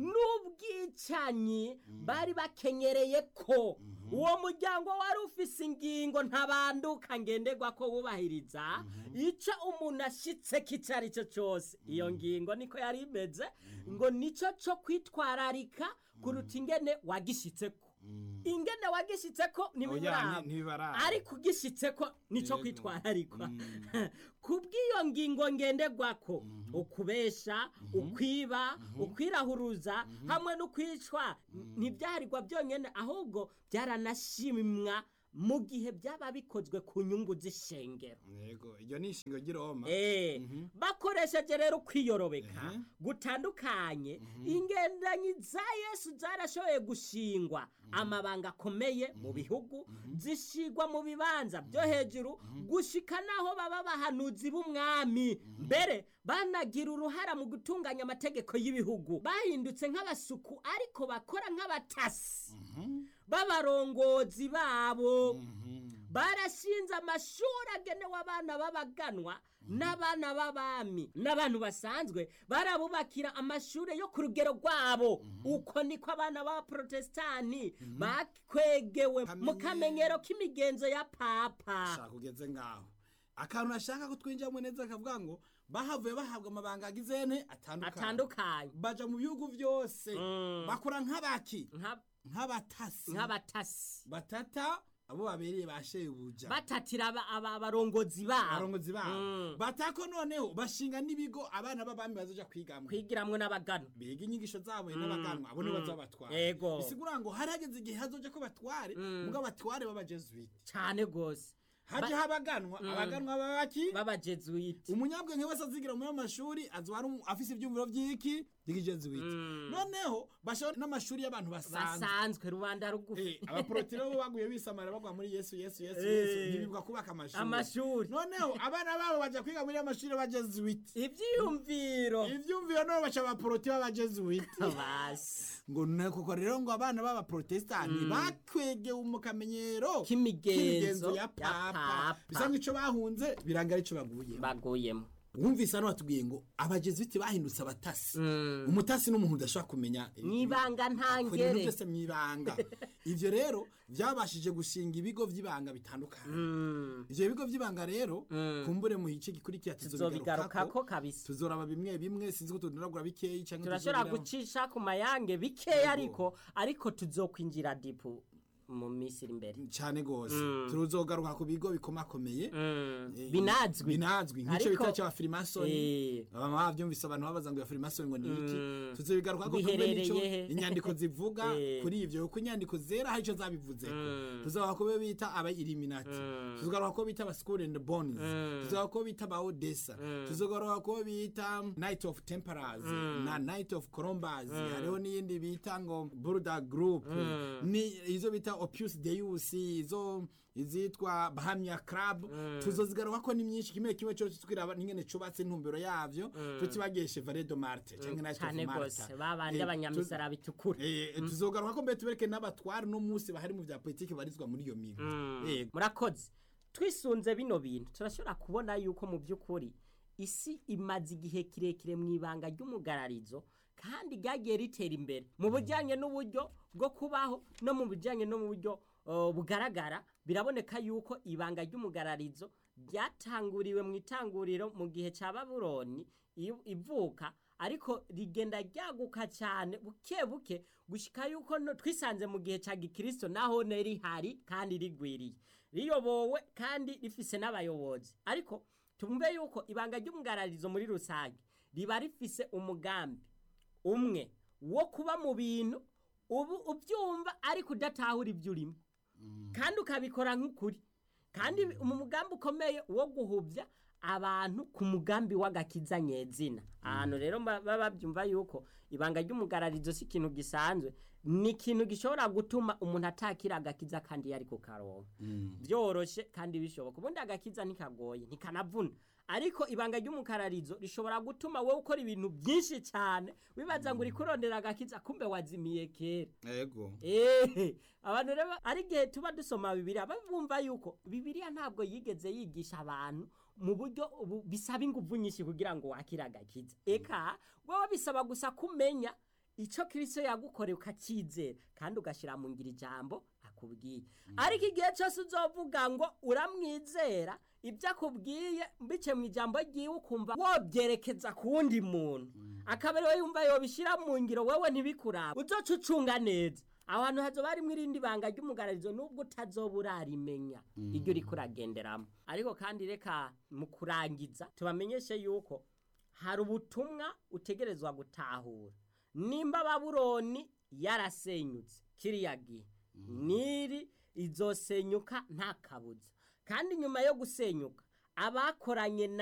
n'ubwicanyi bari bakenyereye ko uwo muryango wari ufise ingingo ntabanduka ngenderwa ko wubahiriza icyo umuntu ashyitse kicyo ari cyo cyose iyo ngingo niko yari imeze ngo nicyo cyo kwitwararika kuruta ingene wagishyitseko ingene wagishyitseko Oya, ntibiburaba ni- ntibibaraba. ariko ugishyitseko nicyo Yego. kwitwararikwa kubw'iyo ngingo ngenderwako ukubesha ukwiba ukwirahuruza hamwe n'ukwicwa ntibyarirwa byonyine ahubwo byaranashimwa mu gihe byaba bikozwe ku nyungu z'ishengero yego iryo ni ishingo ry'iroma Eh, bakoresheje rero kwiyorobeka Mhm. gutandukanye ingendanyi za yesu zarashoboye gushingwa amabanga akomeye mu bihugu zishigwa mu bibanza byo hejuru gushika naho baba bahanuzi b'umwami mbere banagira uruhara mu gutunganya amategeko y'ibihugu bahindutse nk'abasuku ariko bakora nk'abatasi b'abarongozi babo barashinze amashuri agenewe abana b'abaganwa n'abana b'abami n'abantu basanzwe barabubakira amashuri yo ku rugero rwabo uko niko abana b'abaprotestani bakwegewe mu kamenyero k'imigenzo ya papa shaka ugeze ngaho akantu ashaka ko twinjiramo neza akavuga ngo bahavuye bahabwa amabanga agizene atandukanye atandukanye baja mu bihugu byose bakora nk'abaki nka- nk'abatasi nk'abatasi batata abo babereye ba shebuja batatira aba- aba- abarongozi babo abarongozi babo Mm. batako noneho bashinga n'ibigo abana b'abami bazoja kwigamwo kwigiramwo n'abagano biga inyigisho zabo n'abaganwa abo nibo bazobatwara Yego. bisigura ngo hari hageze igihe hazoja ko batware mubwo abatware b'abajesuite cane gose haje habaganwa abaganwa babaki b'abajesuite umunyabwenge wese azigira muri ayo mashuri azoba ari umu- afise ivyumviro vy'iki by'ikijesuite noneho bashobora n'amashuri y'abantu basanzwe basanzwe rubanda rugufi Eh, abaporotiro bo baguye bisamara bagwa muri yesu yesu yesu Eh. yesu ntibibwa kubaka amashuri amashuri noneho abana babo baja kwiga muri amashuri y'abajesuite ivyiyumviro ivyumviro nabo baca abaporoti b'abajesuite basi ngo nuko rero ngo abana b'abaprotestani bakwegewe mu kamenyero K'imigenzo ya ya papa papa. bisa nk'ico bahunze biranga arico baguyemo baguyemo wumvise hano batubwiye ngo abajesuiti bahindutse abatasi umutasi n'umuntu udashobora kumenya mwibanga akora ibintu ntangere byose mwibanga ivyo rero byabashije gushinga ibigo vy'ibanga bitandukanye ivyo bigo vy'ibanga rero kumbure mu gice gikurikira tuzobigarukako tuzobigarukako kabisa tuzoraba bimwe bimwe sinzi ko tudonagura bikeyi canke turashobora tuzogira- gucisha ku mayange bikeya ariko ariko tuzokwinjira dipu mu minsi iri imbere cyane gose tuzogaruka ku bigo bikomakomeye Eh, binazwi binazwi nk'icyo Ariko- bita cya firimasoni Eh. baba bavyumvise abantu babaza ngo ya firimasoni ngo ni iki tuzobigaruka ko Biherereye nico he? inyandiko zivuga Eh. kuri ivyo kuko inyandiko zera hari ico zabivuzeko tuzogaruka ko bita aba illuminati tuzogaruka ko bita aba school and bones tuzogaruka ko bita aba odessa tuzogaruka ko bita night of temperance na night of columbus hariho n'iyindi bita ngo burda group ni izo bita opus deus izo izitwa bahamya club tuzozigaruka ko ni myinshi kimwe kimwe cyose twiraba n'ingene cubatse intumbero yavyo tutibagiye chevalier de marte canke night of cyane malta rwose babandi Eh, abanyamisara bitukura Eh, tuzogaruka ko mbere tubereke n'abatware no munsi bahari mu vya politiki barizwa muri iyo migo Eh, murakoze twisunze bino bintu turashobora kubona yuko mu by'ukuri isi imaze igihe kirekire mu ibanga ry'umugararizo kandi ryagiye ritera imbere mu bijyanye n'uburyo bwo kubaho no mu bijyanye no mu buryo uh, bugaragara biraboneka yuko ibanga ry'umugararizo ryatanguriwe mu itanguriro mu gihe cya babuloni i- ivuka ariko rigenda ryaguka cyane buke buke gushika yuko no- twisanze mu gihe cya gikristo naho ne rihari kandi rigwiriye riyobowe kandi rifise n'abayobozi ariko tumve yuko ibanga ry'umugararizo muri rusange riba rifise umugambi umwe wo kuba mu bintu ubu ubyumva ariko udatahura ibyo urimo kandi ukabikora nk'ukuri kandi mu mugambi ukomeye wo guhubya abantu ku mugambi w'agakiza nyezina ahantu rero baba babyumva yuko ibanga ry'umugararizo si ikintu gisanzwe ni ikintu gishobora gutuma umuntu atakira agakiza kandi yari ku karongo byoroshye kandi bishoboka ubundi agakiza ntikagoye ntikanavuna ariko ibanga ry'umukararizo rishobora gutuma wowe ukora ibintu byinshi cyane wibaza ngo uri kurondera agakiza kumbe wazimiye kera ego eee abantu rero ari igihe tuba dusoma bibiriya bumva yuko bibiriya ntabwo yigeze yigisha abantu mu buryo bisaba ingufu nyinshi kugira ngo wakire agakiza eka wowe bisaba gusa kumenya icyo kirisito yagukoreye ukacyizera kandi ugashyira mu ngiro ijambo akubwiye ariko igihe cyose uzovuga ngo uramwizera ibyo akubwiye mbice mu ijambo ry'iwe ukumva wobyerekeza ku wundi muntu akaba ariwe yumva yobishyira mu ngiro wowe ntibikurabe uzoca ucunga neza aho hantu hazoba harimo irindi banga ry'umugararizo nubwo utazoba urarimenya iryo uri kuragenderamo ariko kandi reka mu kurangiza tubamenyeshe yuko hari ubutumwa utegerezwa gutahura nimba baburoni yarasenyutse kiriya gihe niri izosenyuka nta kabuza kandi nyuma yo gusenyuka abakoranye na